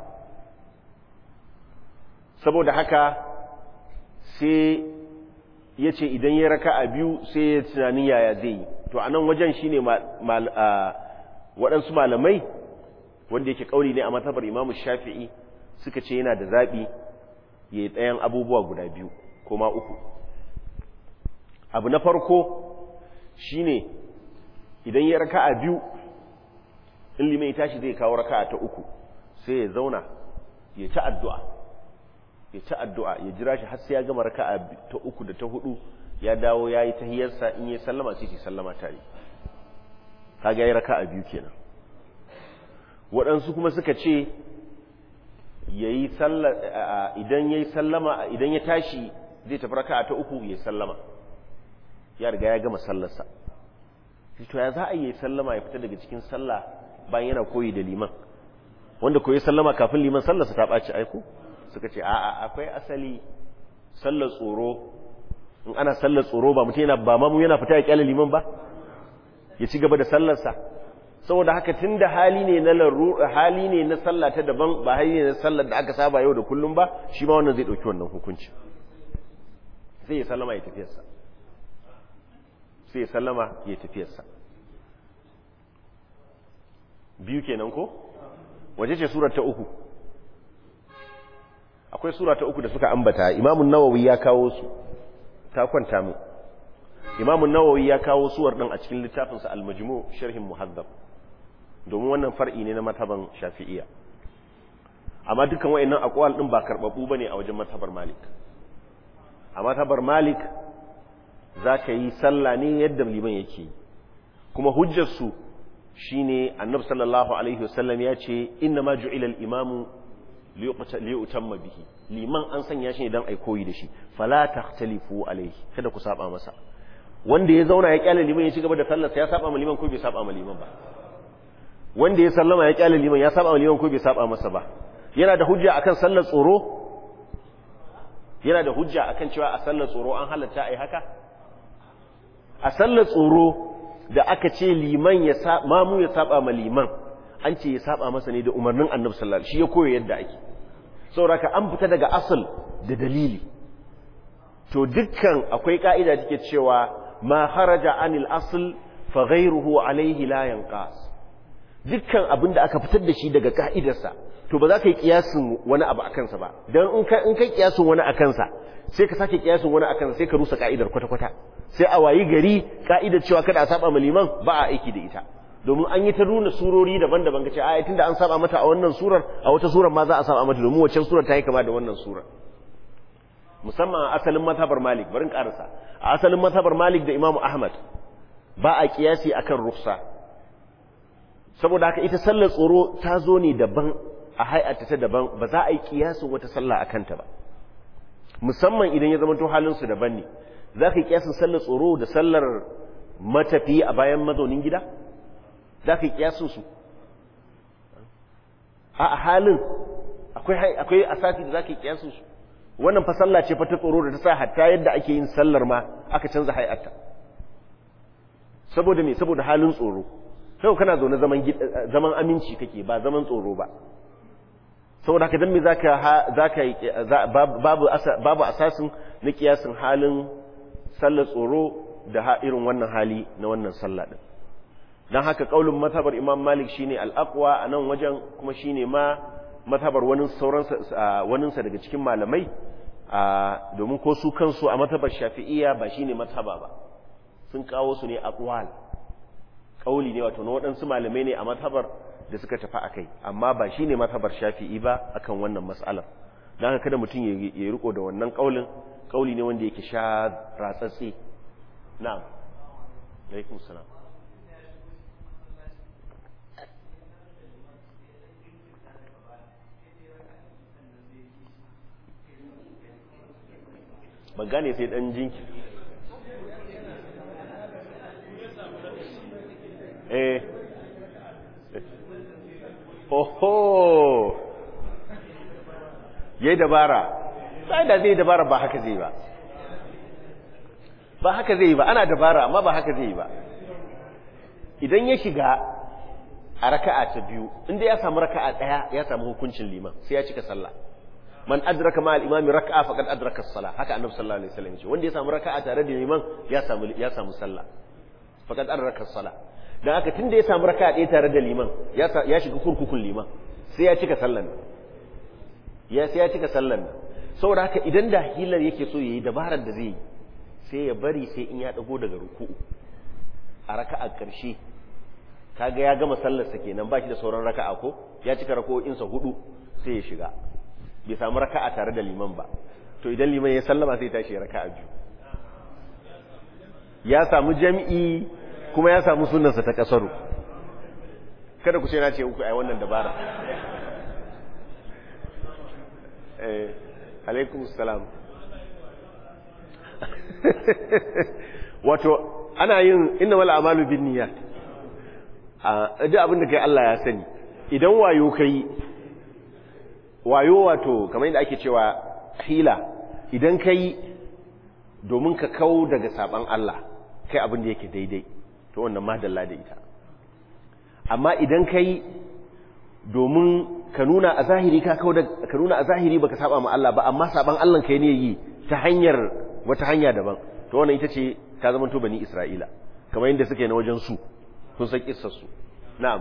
saboda haka sai ya ce idan ya raka'a biyu sai ya tunanin yaya zai yi to a nan wajen shine waɗansu malamai wanda yake kauli ne a matabar imamu shafi'i suka ce yana da zaɓi ya yi ɗayan abubuwa guda biyu ko ma uku abu na farko shine idan ya raka'a biyu in limai tashi zai kawo raka'a ta uku sai ya zauna ya ta addu'a ya ta addu'a ya jira shi har sai ya gama raka'a ta uku da ta hudu ya dawo ya yi tahiyarsa in ya sallama sai shi sallama tare kaga ya yi raka'a biyu kenan waɗansu kuma suka ce yayi idan yayi sallama idan ya tashi zai tafi raka'a ta uku ya sallama ya riga ya gama sallarsa to ya za a yi sallama ya fita daga cikin sallah bayan yana koyi da liman wanda koyi sallama kafin liman sallarsa ta ɓaci aiko suka ce a'a akwai asali sallar tsoro in ana sallar tsoro ba mutum yana ba mamu yana fita ya kyale liman ba ya ci gaba da sallarsa saboda haka tun da hali ne na laru hali ne na sallah ta daban ba hali ne na sallar da aka saba yau da kullum ba shi ma wannan zai ɗauki wannan hukunci sai ya sallama ya tafiyarsa sai ya sallama ya tafiyarsa biyu kenan ko waje ce surar ta uku akwai sura ta uku da suka ambata imamun nawawi ya kawo su ta kwanta mu imamun nawawi ya kawo suwar din a cikin littafinsa al-majmu sharhin muhaddab domin wannan far'i ne na mataban shafi'iyya amma dukkan wayannan aqwal din ba karbabu bane a wajen matabar malik a matabar malik zaka yi sallah ne yadda liman yake kuma hujjar su shine annabi sallallahu alaihi wasallam ya ce inna ma ju'ila al-imamu liyutamma bihi liman an sanya shi dan ai koyi da shi fala takhtalifu alaihi kada ku saba masa wanda ya zauna ya kyale liman ya ci gaba da sallarsa ya saba ma liman ko bai saba ma liman ba wanda ya sallama ya kyale liman ya saba ma liman ko bai saba masa ba yana da hujja akan sallar tsoro yana da hujja akan cewa a sallar tsoro an halatta ai haka a sallar tsoro da aka ce liman ya mamu ya saba ma liman an ce ya saba masa ne da umarnin annabi sallallahu alaihi shi ya koyo yadda ake saboda an fita daga asal da dalili to dukkan akwai ka'ida take cewa ma haraja anil asl fa ghayruhu alaihi la yanqas dukkan abin da aka fitar da shi daga ka'idarsa to ba za ka yi kiyasin wani abu a kansa ba dan in ka in kai kiyasin wani a kansa sai ka sake kiyasin wani a kansa sai ka rusa ka'idar kwata kwata sai a wayi gari ka'idar cewa kada a saba ma liman ba a aiki da ita domin an yi ta nuna surori daban-daban kace a tunda an saba mata a wannan surar a wata surar ma za a saba mata domin wacce surar ta yi kama da wannan surar musamman a asalin mazhabar Malik barin karasa a asalin mazhabar Malik da Imam Ahmad ba a kiyasi akan rufsa saboda haka ita sallar tsoro ta zo ne daban a hay'ata ta daban ba za a yi kiyasin wata sallah akan ta ba musamman idan ya zama to halin su daban ne za ka yi kiyasin sallar tsoro da sallar matafi a bayan mazaunin gida za ka yi kiyasin su a halin akwai akwai asasi da za ka yi kiyasin su wannan fa sallah ce fa ta tsoro da ta sa hatta yadda ake yin sallar ma aka canza hay'atta saboda me saboda halin tsoro sai kana zaune zaman zaman aminci kake ba zaman tsoro ba saboda haka dan me zaka zaka babu babu asasin na kiyasin halin sallar tsoro da irin wannan hali na wannan sallah din dan haka kaulin mazhabar Imam Malik shine al-aqwa anan wajen kuma shine ma mazhabar wani sauransa waninsa daga cikin malamai domin ko su kansu a mazhabar Shafi'iyya ba shine mazhaba ba sun kawo su ne aqwal kauli ne wato na waɗansu malamai ne a mazhabar da suka tafi akai amma ba shine mazhabar Shafi'i ba akan wannan mas'alar dan haka kada mutum ya riko da wannan kaulin kauli ne wanda yake sha ratsatsi na'am alaikum salam ban gane sai dan jinki eh oho yayi dabara sai da zai dabara ba haka zai ba ba haka zai ba ana dabara amma ba haka zai ba idan ya shiga a raka'a ta biyu inda ya samu raka'a daya ya samu hukuncin liman sai ya cika sallah man adraka ma al-imami raka'a faqad adraka as-salah haka annabi sallallahu alaihi wasallam ce wanda ya samu raka'a tare da liman ya samu ya samu sallah faqad arraka sala dan haka tunda ya samu raka'a ɗaya tare da liman ya ya shiga kurkukun liman sai ya cika sallan ya sai ya cika sallan nan saboda haka idan da hilar yake so yayi dabarar da zai yi sai ya bari sai in ya dago daga ruku'u a raka'a ƙarshe kaga ya gama sallarsa kenan ba shi da sauran raka'a ko ya cika rako'insa hudu sai ya shiga bai samu raka'a tare da liman ba to idan liman ya sallama sai tashi raka'a biyu ya samu jami'i kuma ya samu sunansa ta kasaru kada ku ce na ce uku ai wannan dabara eh alaikum salam wato ana yin inna wal amalu bin niyyat a duk abin da kai Allah ya sani idan wayo kai wayo wato kamar yadda ake cewa hila idan kai domin ka kau daga saban Allah kai abin da yake daidai to wannan madalla da ita amma idan kai domin ka nuna a zahiri ka kau da ka nuna a zahiri baka saba ma Allah ba amma saban Allah kai ne yi ta hanyar wata hanya daban to wannan ita ce ka zama to bani Isra'ila kamar yadda suke na wajen su sun san kissar su na'am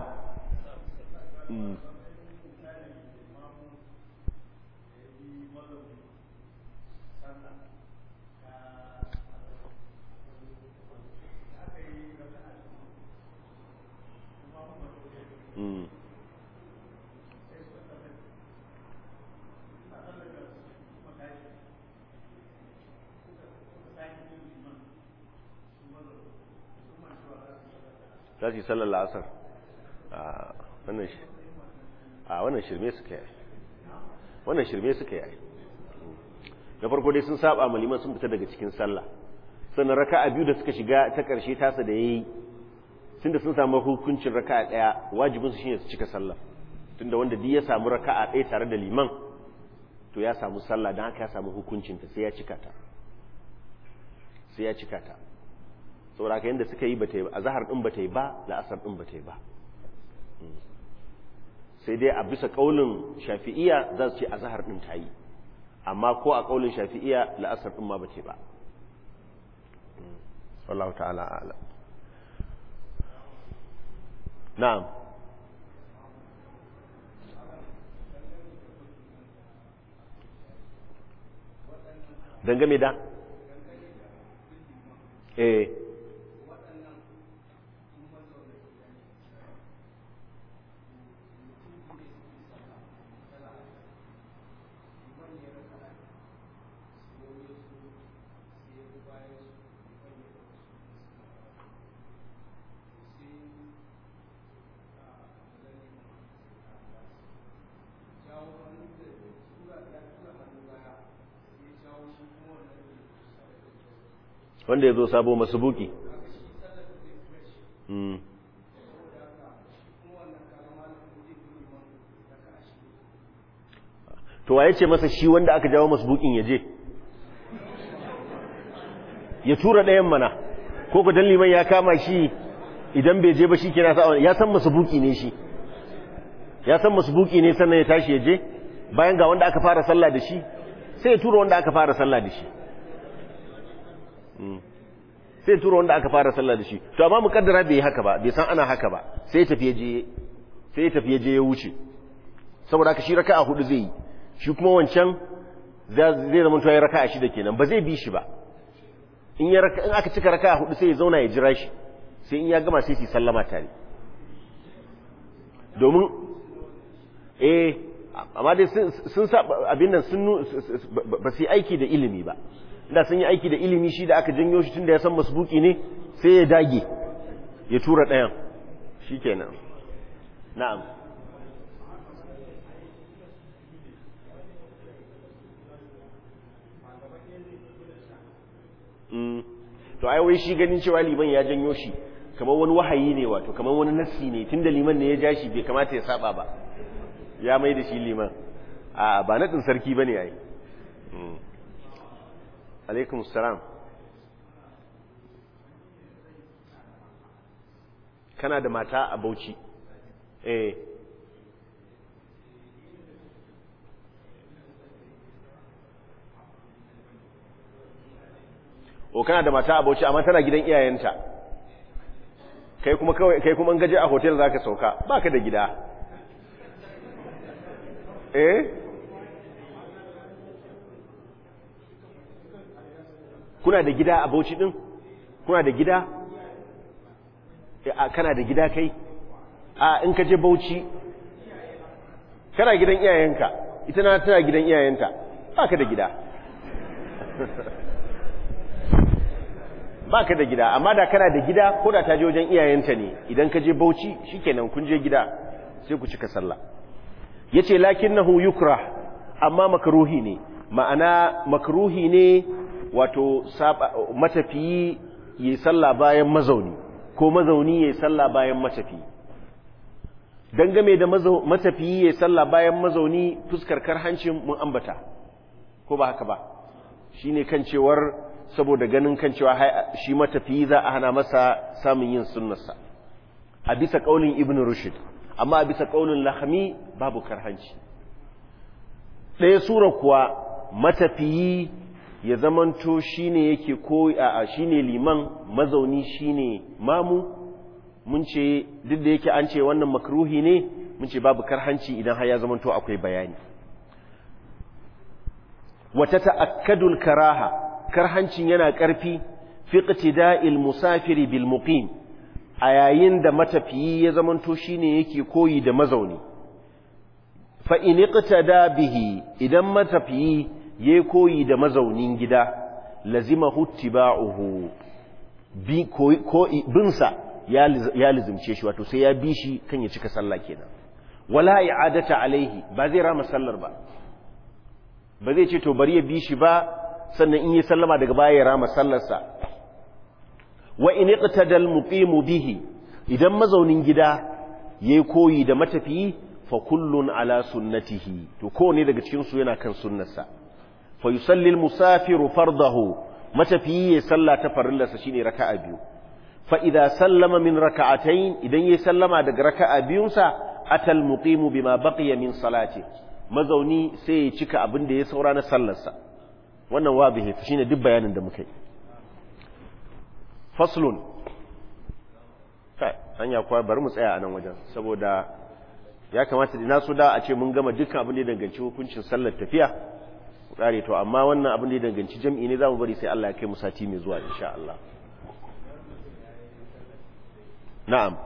za su yi sallar la'asar a wannan shirme suka yi wannan shirme suka yi na farko dai sun saba maliman sun fita daga cikin sallah sannan raka'a biyu da suka shiga ta ƙarshe tasa da yayi tunda sun samu hukuncin raka'a ɗaya wajibin su shine su cika sallah tunda wanda duk ya samu raka'a ɗaya tare da liman to ya samu sallah don haka ya samu hukuncin ta sai ya cika ta sai ya cika ta saboda ka yadda suka yi bata yi a zahar din bata yi ba la'asar din bata yi ba sai dai a bisa kaulin shafi'iya za su ce a zahar din ta yi amma ko a kaulin shafi'iya la'asar din ma bata yi ba wallahu ta'ala a'lam na'am dangane da eh wanda ya zo sabo masu buki to waye ce masa shi wanda aka jawo masu bukin ya je ya tura ɗayan mana ko ku dan liman ya kama shi idan bai je ba shi kira sa ya san masu buki ne shi ya san masu buki ne sannan ya tashi ya je bayan ga wanda aka fara sallah da shi sai ya tura wanda aka fara sallah da shi sai tura wanda aka fara sallah da shi to amma mukaddara bai haka ba bai san ana haka ba sai ya tafi je sai ya tafi je ya wuce saboda haka shi raka'a hudu zai yi shi kuma wancan zai zama to ya raka'a shida kenan ba zai bi shi ba in ya in aka cika raka'a hudu sai ya zauna ya jira shi sai in ya gama sai su sallama tare domin eh amma dai sun sa abin nan sun ba su yi aiki da ilimi ba da sun yi aiki da ilimi shi da aka janyo shi tunda ya san masbuki ne sai ya dage ya tura ɗayan shi kenan na'am to ai wai shi ganin cewa liman ya janyo shi kamar wani wahayi ne wato kamar wani nassi ne tunda liman ne ya ja shi bai kamata ya saba ba ya mai da shi liman a ba naɗin sarki ba ne ai alaikum salam kana da mata a bauchi eh o kana da mata a bauchi amma tana gidan iyayenta kai kuma kawai kai kuma gaje a hotel zaka sauka baka da gida eh kuna da gida a Bauchi din kuna da gida kana da gida kai a in ka je Bauchi kana gidan iyayenka ita na tana gidan iyayenta baka da gida baka da gida amma da kana da gida ko da ta je wajen iyayenta ne idan ka je Bauchi shikenan kun je gida sai ku cika sallah yace lakinnahu yukrah amma makruhi ne ma'ana makruhi ne wato matafiyi yayi sallah bayan mazauni ko mazauni yayi sallah bayan matafiyi dangame da matafiyi yayi sallah bayan mazauni fuskar karhancin mun ambata ko ba haka ba shine kan cewar saboda ganin kan cewa shi matafiyi za a hana masa samun yin sunnarsa a bisa kaulin ibn rushd amma a bisa kaulin lahami babu karhanci ɗaya sura kuwa matafiyi ya zamanto shine yake ko a shine liman mazauni shine mamu mun ce duk da yake an ce wannan makruhi ne mun ce babu karhanci idan har ya zamanto akwai bayani wata ta'akkadul karaha karhancin yana ƙarfi fi iqtida'il musafiri bil muqim a yayin da matafiyi ya zamanto shine yake koyi da mazauni fa in iqtada bihi idan matafiyi yayi koyi da mazaunin gida lazima huttiba'uhu bi ko binsa ya lizimce shi wato sai ya bi shi kan ya cika sallah kenan wala i'adata alaihi ba zai rama sallar ba ba zai ce to bari ya bi shi ba sannan in yi sallama daga baya ya rama sallarsa wa in iqtada al-muqimu bihi idan mazaunin gida yayi koyi da matafiyi fa kullun ala sunnatihi to kowane daga cikin su yana kan sunnarsa fa yusalli al-musafiru fardahu matafiyi ya salla ta farillarsa shine raka'a biyu fa idza sallama min raka'atayn idan yayi sallama daga raka'a biyunsa atal muqimu bima baqiya min salati mazauni sai ya cika abin da ya saura na sallarsa wannan wabihi shine duk bayanin da muka yi faslun kai hanya kuwa bari mu tsaya a nan wajen saboda ya kamata da nasu da a ce mun gama dukkan abin da ya danganci hukuncin sallar tafiya kare to amma wannan abin da ya danganci jam'i ne zamu bari sai Allah ya kai mu sati mai zuwa insha Allah na'am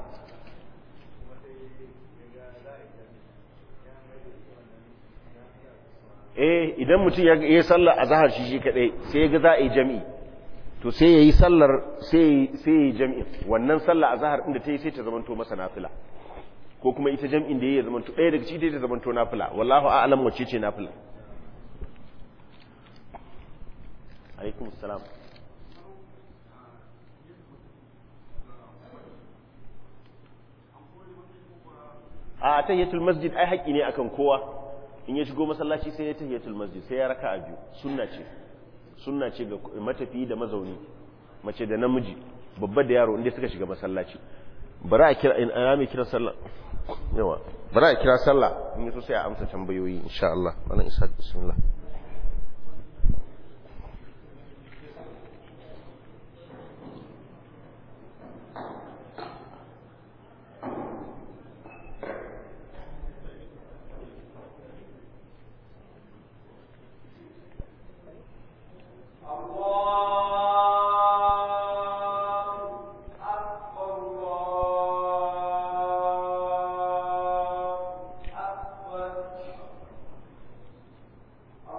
eh idan mutum ya yi sallar azhar shi shi kadai sai ya ga za a yi jami'i to sai ya yi sallar sai ya yi jami'in wannan sallar azhar inda ta yi sai ta zamanto masa nafila ko kuma ita jami'in da ya zamanto ɗaya daga cikin ta zamanto nafila wallahu a'lam wacce ce nafila alaikum salam a tahiyatul masjid ai haƙi ne akan kowa in ya shigo masallaci sai ya tahiyatul masjid sai ya raka a biyu sunna ce sunna ce ga matafi da mazauni mace da namiji babba da yaro inda suka shiga masallaci bari a kira in ana mai kira sallah yawa bari a kira sallah in yaso sai a amsa tambayoyi insha Allah wannan isa bismillah Allah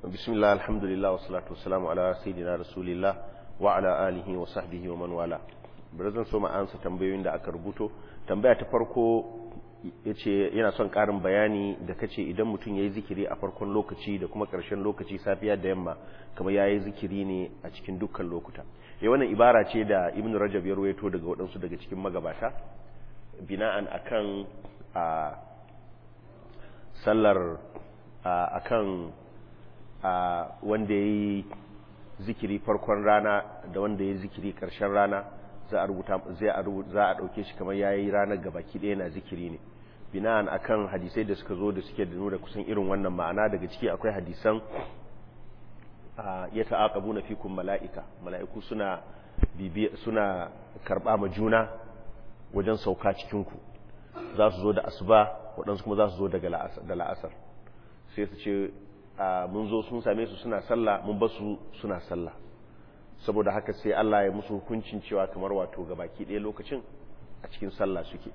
bismillah alhamdulillah wa salatu wassalamu ala sayyidina rasulillah wa ala alihi wa sahbihi wa man wala bari zan so ma ansa tambayoyin da aka rubuto tambaya ta farko yace yana son karin bayani da kace idan mutum yayi zikiri a farkon lokaci da kuma karshen lokaci safiya da yamma kamar yayi zikiri ne a cikin dukkan lokuta eh wannan ibara ce da ibnu rajab ya ruwaito daga waɗansu daga cikin magabata bina'an akan a sallar akan wanda yayi zikiri farkon rana da wanda yayi zikiri karshen rana za a rubuta zai a za a dauke shi kamar yayi ranar gabaki ɗaya na zikiri ne bina'an akan hadisai da suka zo da suke da nuna kusan irin wannan ma'ana daga ciki akwai hadisan ya ta'aqabuna fikum mala'ika mala'iku suna bibiya suna karba ma juna wajen sauka cikin ku za su zo da asuba waɗansu kuma za su zo daga da la'asar sai su ce mun zo sun same su suna sallah mun ba su suna sallah saboda haka sai Allah ya musu hukuncin cewa kamar wato gabaki ɗaya lokacin a cikin sallah suke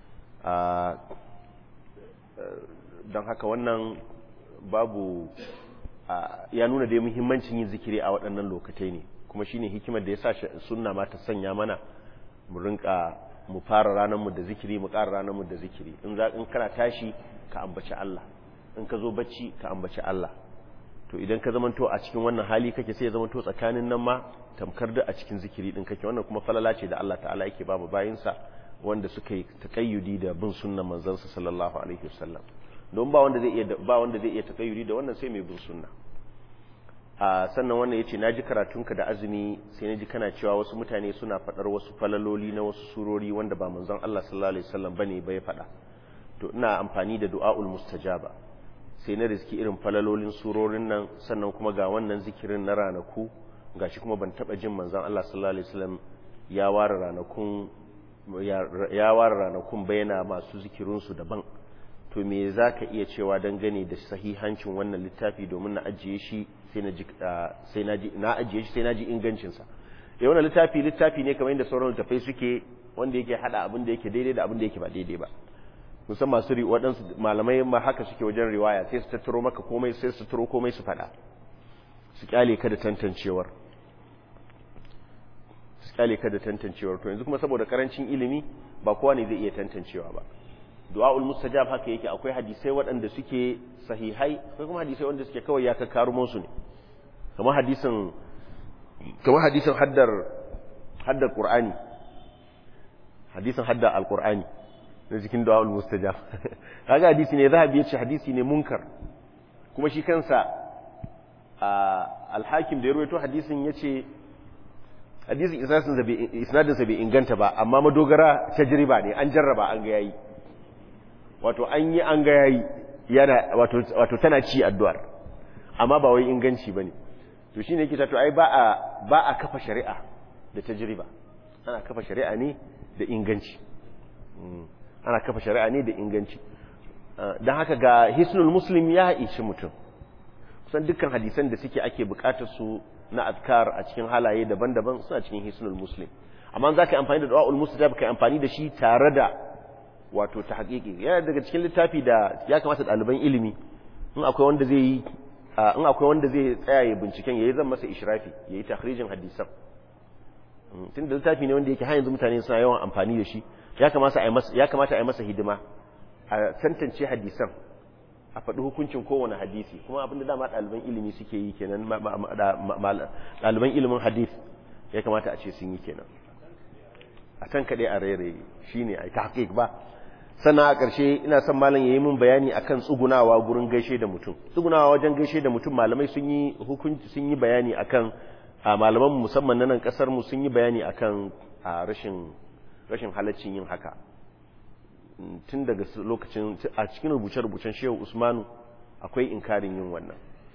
don haka wannan babu ya nuna da muhimmancin yin zikiri a waɗannan lokatai ne kuma shine hikimar da ya sa sunna ma ta sanya mana mu rinka mu fara ranar mu da zikiri mu ƙara ranar mu da zikiri in za in kana tashi ka ambaci Allah in ka zo bacci ka ambaci Allah to idan ka zamanto a cikin wannan hali kake sai ya zamanto tsakanin nan ma tamkar da a cikin zikiri din kake wannan kuma falala ce da Allah ta'ala yake ba mu bayinsa wanda suka yi takayyudi da bin sunnan manzansa sallallahu alaihi wasallam don ba wanda zai iya ba wanda zai iya takayyudi da wannan sai mai bin sunna a sannan wannan yace naji karatunka da azumi sai naji kana cewa wasu mutane suna fadar wasu falaloli na wasu surori wanda ba manzon Allah sallallahu alaihi wasallam bane bai fada to ina amfani da du'aul mustajaba sai na riski irin falalolin surorin nan sannan kuma ga wannan zikirin na ranaku gashi kuma ban taba jin manzon Allah sallallahu alaihi wasallam ya ware ranakun ya ware ranakun bayana masu zikirinsu daban to me za ka iya cewa dangane da sahihancin wannan littafi domin na ajiye shi sai na ajiye shi sai na ji ingancinsa ya wannan littafi littafi ne kamar yadda sauran littafai suke wanda yake hada abin da yake daidai da abin da yake ba daidai ba musamman masu waɗansu malamai ma haka suke wajen riwaya sai su tattaro maka komai sai su tattaro komai su faɗa su kyale ka da tantancewar su kyale ka da tantancewar to yanzu kuma saboda karancin ilimi ba kowa ne zai iya tantancewa ba du'a'ul mustajab haka yake akwai hadisai waɗanda suke sahihai akwai kuma hadisai wanda suke kawai ya kakkaru musu ne kamar hadisin kamar hadisin haddar haddar qur'ani hadisin haddar alqur'ani na cikin du'a'ul mustajab kaga hadisi ne zahabi yace hadisi ne munkar kuma shi kansa al-hakim da ya rawaito hadisin yace hadisin isnadin sa bai inganta ba amma madogara tajriba ne an jarraba an ga yayi wato an yi an ga yayi yana wato wato tana ci addu'ar amma ba wai inganci bane to shine yake to ai ba a ba a kafa shari'a da tajriba ana kafa shari'a ne da inganci ana kafa shari'a ne da inganci dan haka ga hisnul muslim ya ishi mutum kusan dukkan hadisan da suke ake bukatar su na azkar a cikin halaye daban-daban suna cikin hisnul muslim amma za ka yi amfani da du'a'ul mustajab ka yi amfani da shi tare da wato ta haƙiƙi yana daga cikin littafi da ya kamata ɗaliban ilimi in akwai wanda zai yi in akwai wanda zai tsaya ya binciken yayi zan masa ishrafi yayi takhrijin hadisan tun da littafi ne wanda yake har yanzu mutane suna yawan amfani da shi ya kamata a yi masa ya kamata a yi masa hidima a tantance hadisan a faɗi hukuncin kowane hadisi kuma abinda dama ɗaliban ilimi suke yi kenan ɗaliban ilimin hadis ya kamata a ce sun yi kenan a can kaɗai a rairaye shi ne a yi tahqiq ba sannan a ƙarshe ina son malam ya yi min bayani akan tsugunawa gurin gaishe da mutum tsugunawa wajen gaishe da mutum malamai sun yi hukunci sun yi bayani akan a malaman musamman na nan ƙasar mu sun yi bayani akan a rashin rashin halaccin yin haka tun daga lokacin a cikin rubuce-rubucen shehu usmanu akwai inkarin yin wannan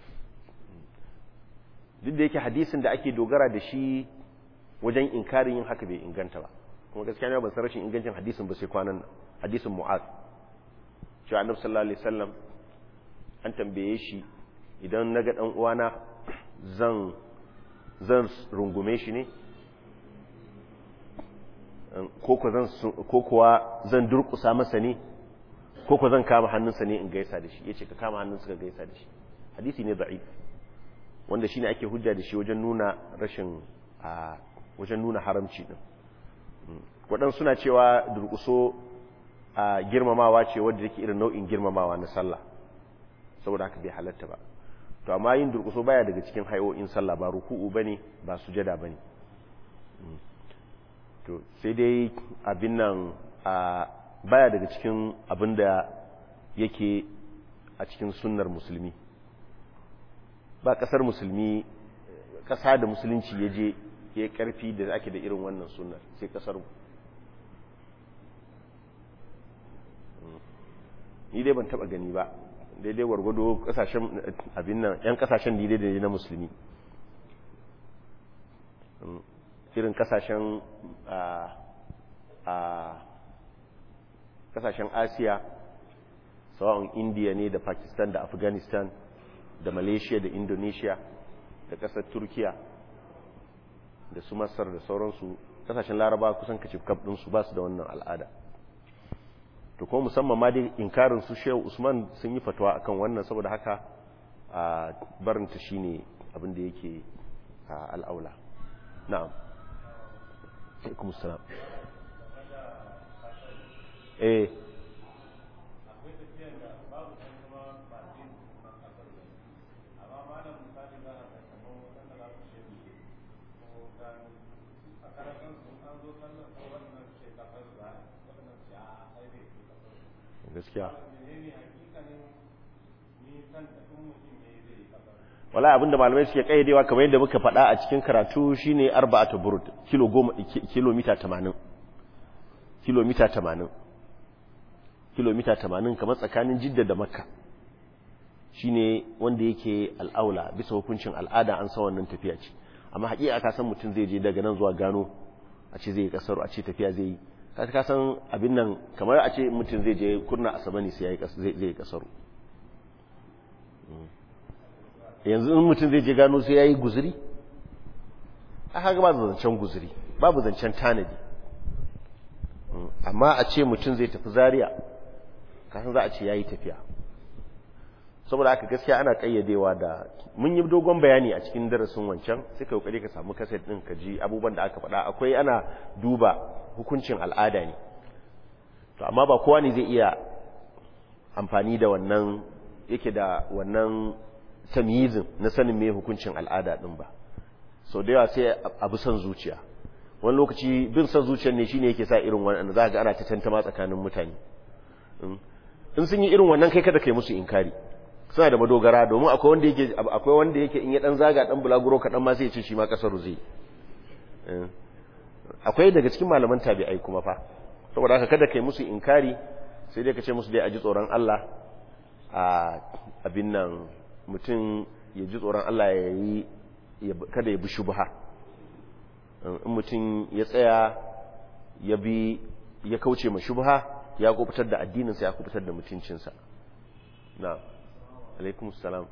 duk da yake hadisin da ake dogara da shi wajen inkarin yin haka bai inganta ba kuma gaskiya ne ban san rashin ingancin hadisin ba sai kwanan nan hadisin mu'az cewa annabi sallallahu alaihi wasallam an tambaye shi idan naga dan uwana zan zan rungume shi ne ko kuwa zan durkusa masa ne ko kuwa zan kama hannunsa ne in gaisa da shi ya ce ka kama hannunsa ka gaisa da shi hadisi ne da'if wanda shine ake hujja da shi wajen nuna rashin a wajen nuna haramci din waɗansu suna cewa durƙuso a girmamawa ce wadda take irin nau'in girmamawa na sallah saboda haka bai halatta ba to amma yin durƙuso baya daga cikin hayoyin sallah ba ruku'u bane ba sujada bane to sai dai abin nan a baya daga cikin abin da yake a cikin sunnar musulmi ba kasar musulmi kasa da musulunci ya je ya karfi da ake da irin wannan sunnar sai kasar ni dai ban taba gani ba daidai wargwado kasashen abin nan yan kasashen daidai da na musulmi irin kasashen a kasashen asiya sawa'un indiya ne da pakistan da afghanistan da malaysia da indonesia da kasar turkiya da su masar da sauransu kasashen laraba kusan kacif kaf ɗinsu ba su da wannan al'ada to kuma musamman ma dai inkarin su shehu usman sun yi fatawa akan wannan saboda haka a barinta shine abin da yake al'aula na'am alaikum salam eh gaskiya wala abinda malamai suke kaidewa kamar yadda muka faɗa a cikin karatu shine arba'atu burud kilo goma kilomita 80 kilomita 80 kilomita 80 kamar tsakanin jidda da makka shine wanda yake al'aula bisa hukuncin al'ada an san wannan tafiya ce amma haƙiƙa ka san mutum zai je daga nan zuwa gano a ce zai yi kasar a ce tafiya zai yi ka san abin nan kamar a ce mutum zai je kurna asaba ne sai zai yi kasaru yanzu in mutum zai je gano sai ya yi guzuri a haka ba zancen guzuri babu zancen tanadi amma a ce mutum zai tafi zariya kasan za a ce ya yi tafiya saboda aka gaskiya ana kayyadewa da mun yi dogon bayani a cikin darasin wancan sai ka kokari ka samu kaset din ka ji abubuwan da aka faɗa akwai ana duba hukuncin al'ada ne to amma ba kowa ne zai iya amfani da wannan yake da wannan tamyizin na sanin me hukuncin al'ada din ba sau da yawa sai abu san zuciya wani lokaci bin san zuciyar ne shine yake sa irin wannan za ga ana ta tantama tsakanin mutane in sun yi irin wannan kai kada kai musu inkari suna da madogara domin akwai wanda yake akwai wanda yake in ya dan zaga dan bulaguro kadan ma sai ya ce shi ma kasaru zai akwai daga cikin malaman tabi'ai kuma fa saboda haka kada kai musu inkari sai dai ka ce musu dai a ji tsoron Allah a abin nan mutum ya ji tsoron Allah ya yi kada ya bi shubha in mutum ya tsaya ya bi ya kauce ma shubha ya kubutar da addininsa ya kubutar da mutuncinsa na alaikum salam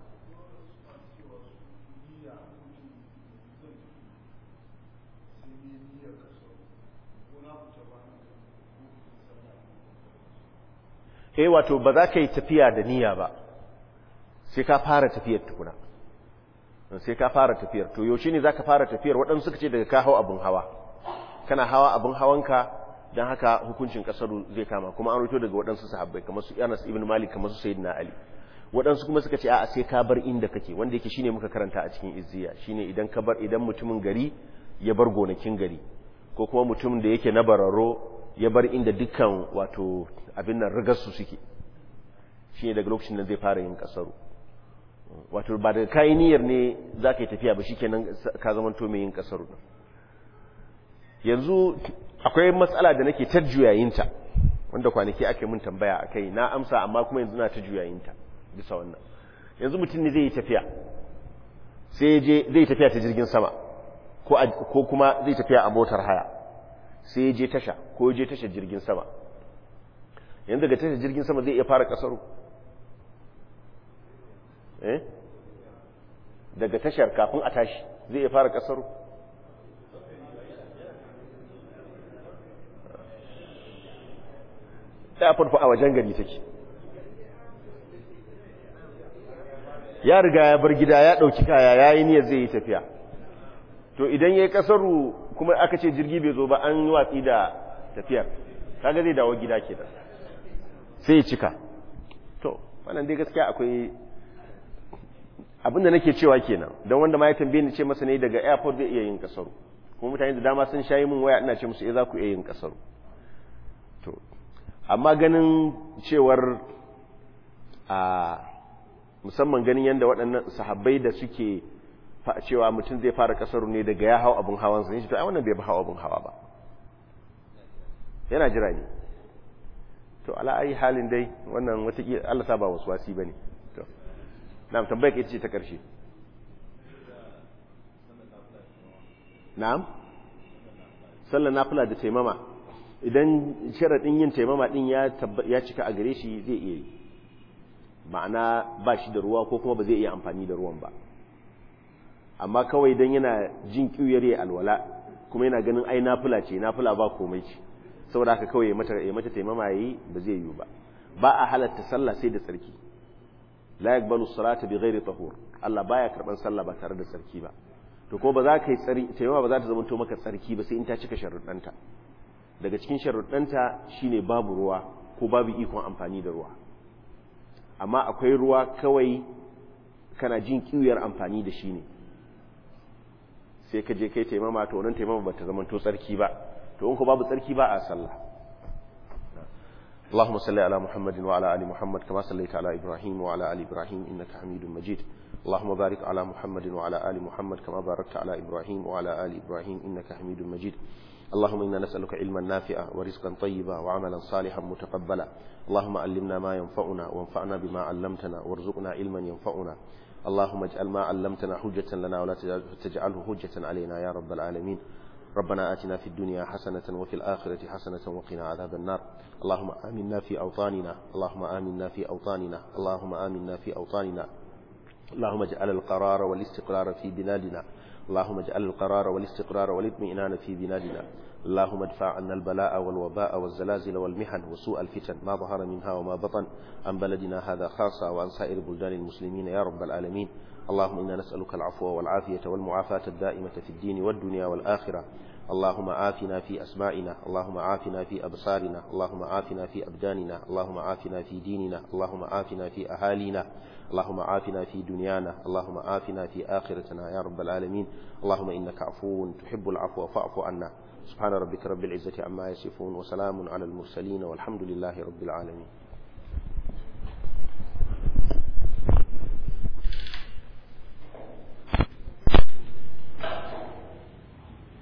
eh wato ba za ka yi tafiya da niyya ba sai ka fara tafiyar tukuna sai ka fara tafiyar to yaushe ne za ka fara tafiyar waɗansu suka ce daga ka hau abin hawa kana hawa abin hawanka don haka hukuncin kasaru zai kama kuma an rito daga waɗansu sahabbai kamar su Anas ibn Malik kamar su Sayyidina Ali waɗansu kuma suka ce a'a sai ka bar inda kake wanda yake shine muka karanta a cikin izziya shine idan ka bar idan mutumin gari ya bar gonakin gari ko kuma mutumin da yake na bararo ya bar inda dukkan wato abin nan rigar su suke shine daga lokacin da zai fara yin kasaru wato ba daga kayi niyyar ne za ka yi tafiya ba shikenan ka zamanto mai yin kasaru yanzu akwai matsala da nake ta juyayinta wanda kwanaki ake mun tambaya a kai na amsa amma kuma yanzu na ta juyayinta bisa wannan yanzu mutum ne zai yi tafiya sai je zai tafiya ta jirgin sama ko kuma zai tafiya a motar haya sai je tasha ko je tashar jirgin sama yanzu daga tashar jirgin sama zai iya fara kasaru eh daga tashar kafin a tashi zai iya fara kasaru ta farfa a wajen gari take ya riga ya bar gida ya ɗauki kaya ya yi niyyar zai yi tafiya to idan ya yi ƙasaru kuma aka ce jirgi bai zo ba an yi watsi da tafiyar kaga zai dawo gida ke da sai ya cika to wannan dai gaskiya akwai abinda nake cewa kenan don wanda ma ya tambaye ni ce masa ne daga airport zai iya yin ƙasaru kuma mutane da dama sun shayi min waya ina ce musu eh za ku iya yin ƙasaru to amma ganin cewar a musamman ganin yadda waɗannan sahabbai da suke cewa mutum zai fara kasaru ne daga ya hau abin hawan sun shi to ai wannan bai hau abin hawa ba yana jira ne to ala ayi halin dai wannan wata Allah sa ba wasu wasi bane to na'am tambayar ita ce ta karshe na'am sallar nafila da taimama idan sharadin yin taimama din ya ya cika a gare shi zai iya yi ma'ana ba shi da ruwa ko kuma ba zai iya amfani da ruwan ba amma kawai don yana jin ƙiyar ya alwala kuma yana ganin ai nafila ce nafila ba komai ce saboda haka kawai ya mata taimama yayi ba zai yiwu ba ba a halatta sallah sai da tsarki la yaqbalu salata bi ghairi tahur Allah baya karban sallah ba tare da tsarki ba to ko ba za ka yi tsari taimama ba za ta zama to maka tsarki ba sai in ta cika sharuɗanta daga cikin sharuɗanta shine babu ruwa ko babu ikon amfani da ruwa amma akwai ruwa kawai kana jin kiwiyar amfani da shi ne sai ka je kai taimama to wannan taimama ba ta zama to tsarki ba to in ko babu tsarki ba a sallah اللهم صل على محمد وعلى ال محمد كما صليت على ابراهيم وعلى ال ابراهيم انك حميد مجيد اللهم بارك على محمد وعلى ال محمد كما باركت على ابراهيم وعلى ال ابراهيم انك حميد مجيد اللهم انا نسالك علما نافعا ورزقا طيبا وعملا صالحا متقبلا اللهم علمنا ما ينفعنا وانفعنا بما علمتنا وارزقنا علما ينفعنا اللهم اجعل ما علمتنا حجة لنا ولا تجعله حجة علينا يا رب العالمين ربنا آتنا في الدنيا حسنة وفي الآخرة حسنة وقنا عذاب النار اللهم آمنا في أوطاننا اللهم آمنا في أوطاننا اللهم آمنا في أوطاننا اللهم اجعل القرار والاستقرار في بلادنا اللهم اجعل القرار والاستقرار والاطمئنان في بلادنا اللهم ادفع عنا البلاء والوباء والزلازل والمحن وسوء الفتن ما ظهر منها وما بطن عن بلدنا هذا خاصة وعن سائر بلدان المسلمين يا رب العالمين اللهم إنا نسألك العفو والعافية والمعافاة الدائمة في الدين والدنيا والآخرة اللهم عافنا في أسمائنا اللهم عافنا في أبصارنا اللهم عافنا في أبداننا اللهم عافنا في ديننا اللهم عافنا في أهالينا اللهم عافنا في دنيانا اللهم عافنا في آخرتنا يا رب العالمين اللهم إنك عفو تحب العفو فاعف عنا سبحان ربك رب العزة عما يصفون وسلام على المرسلين والحمد لله رب العالمين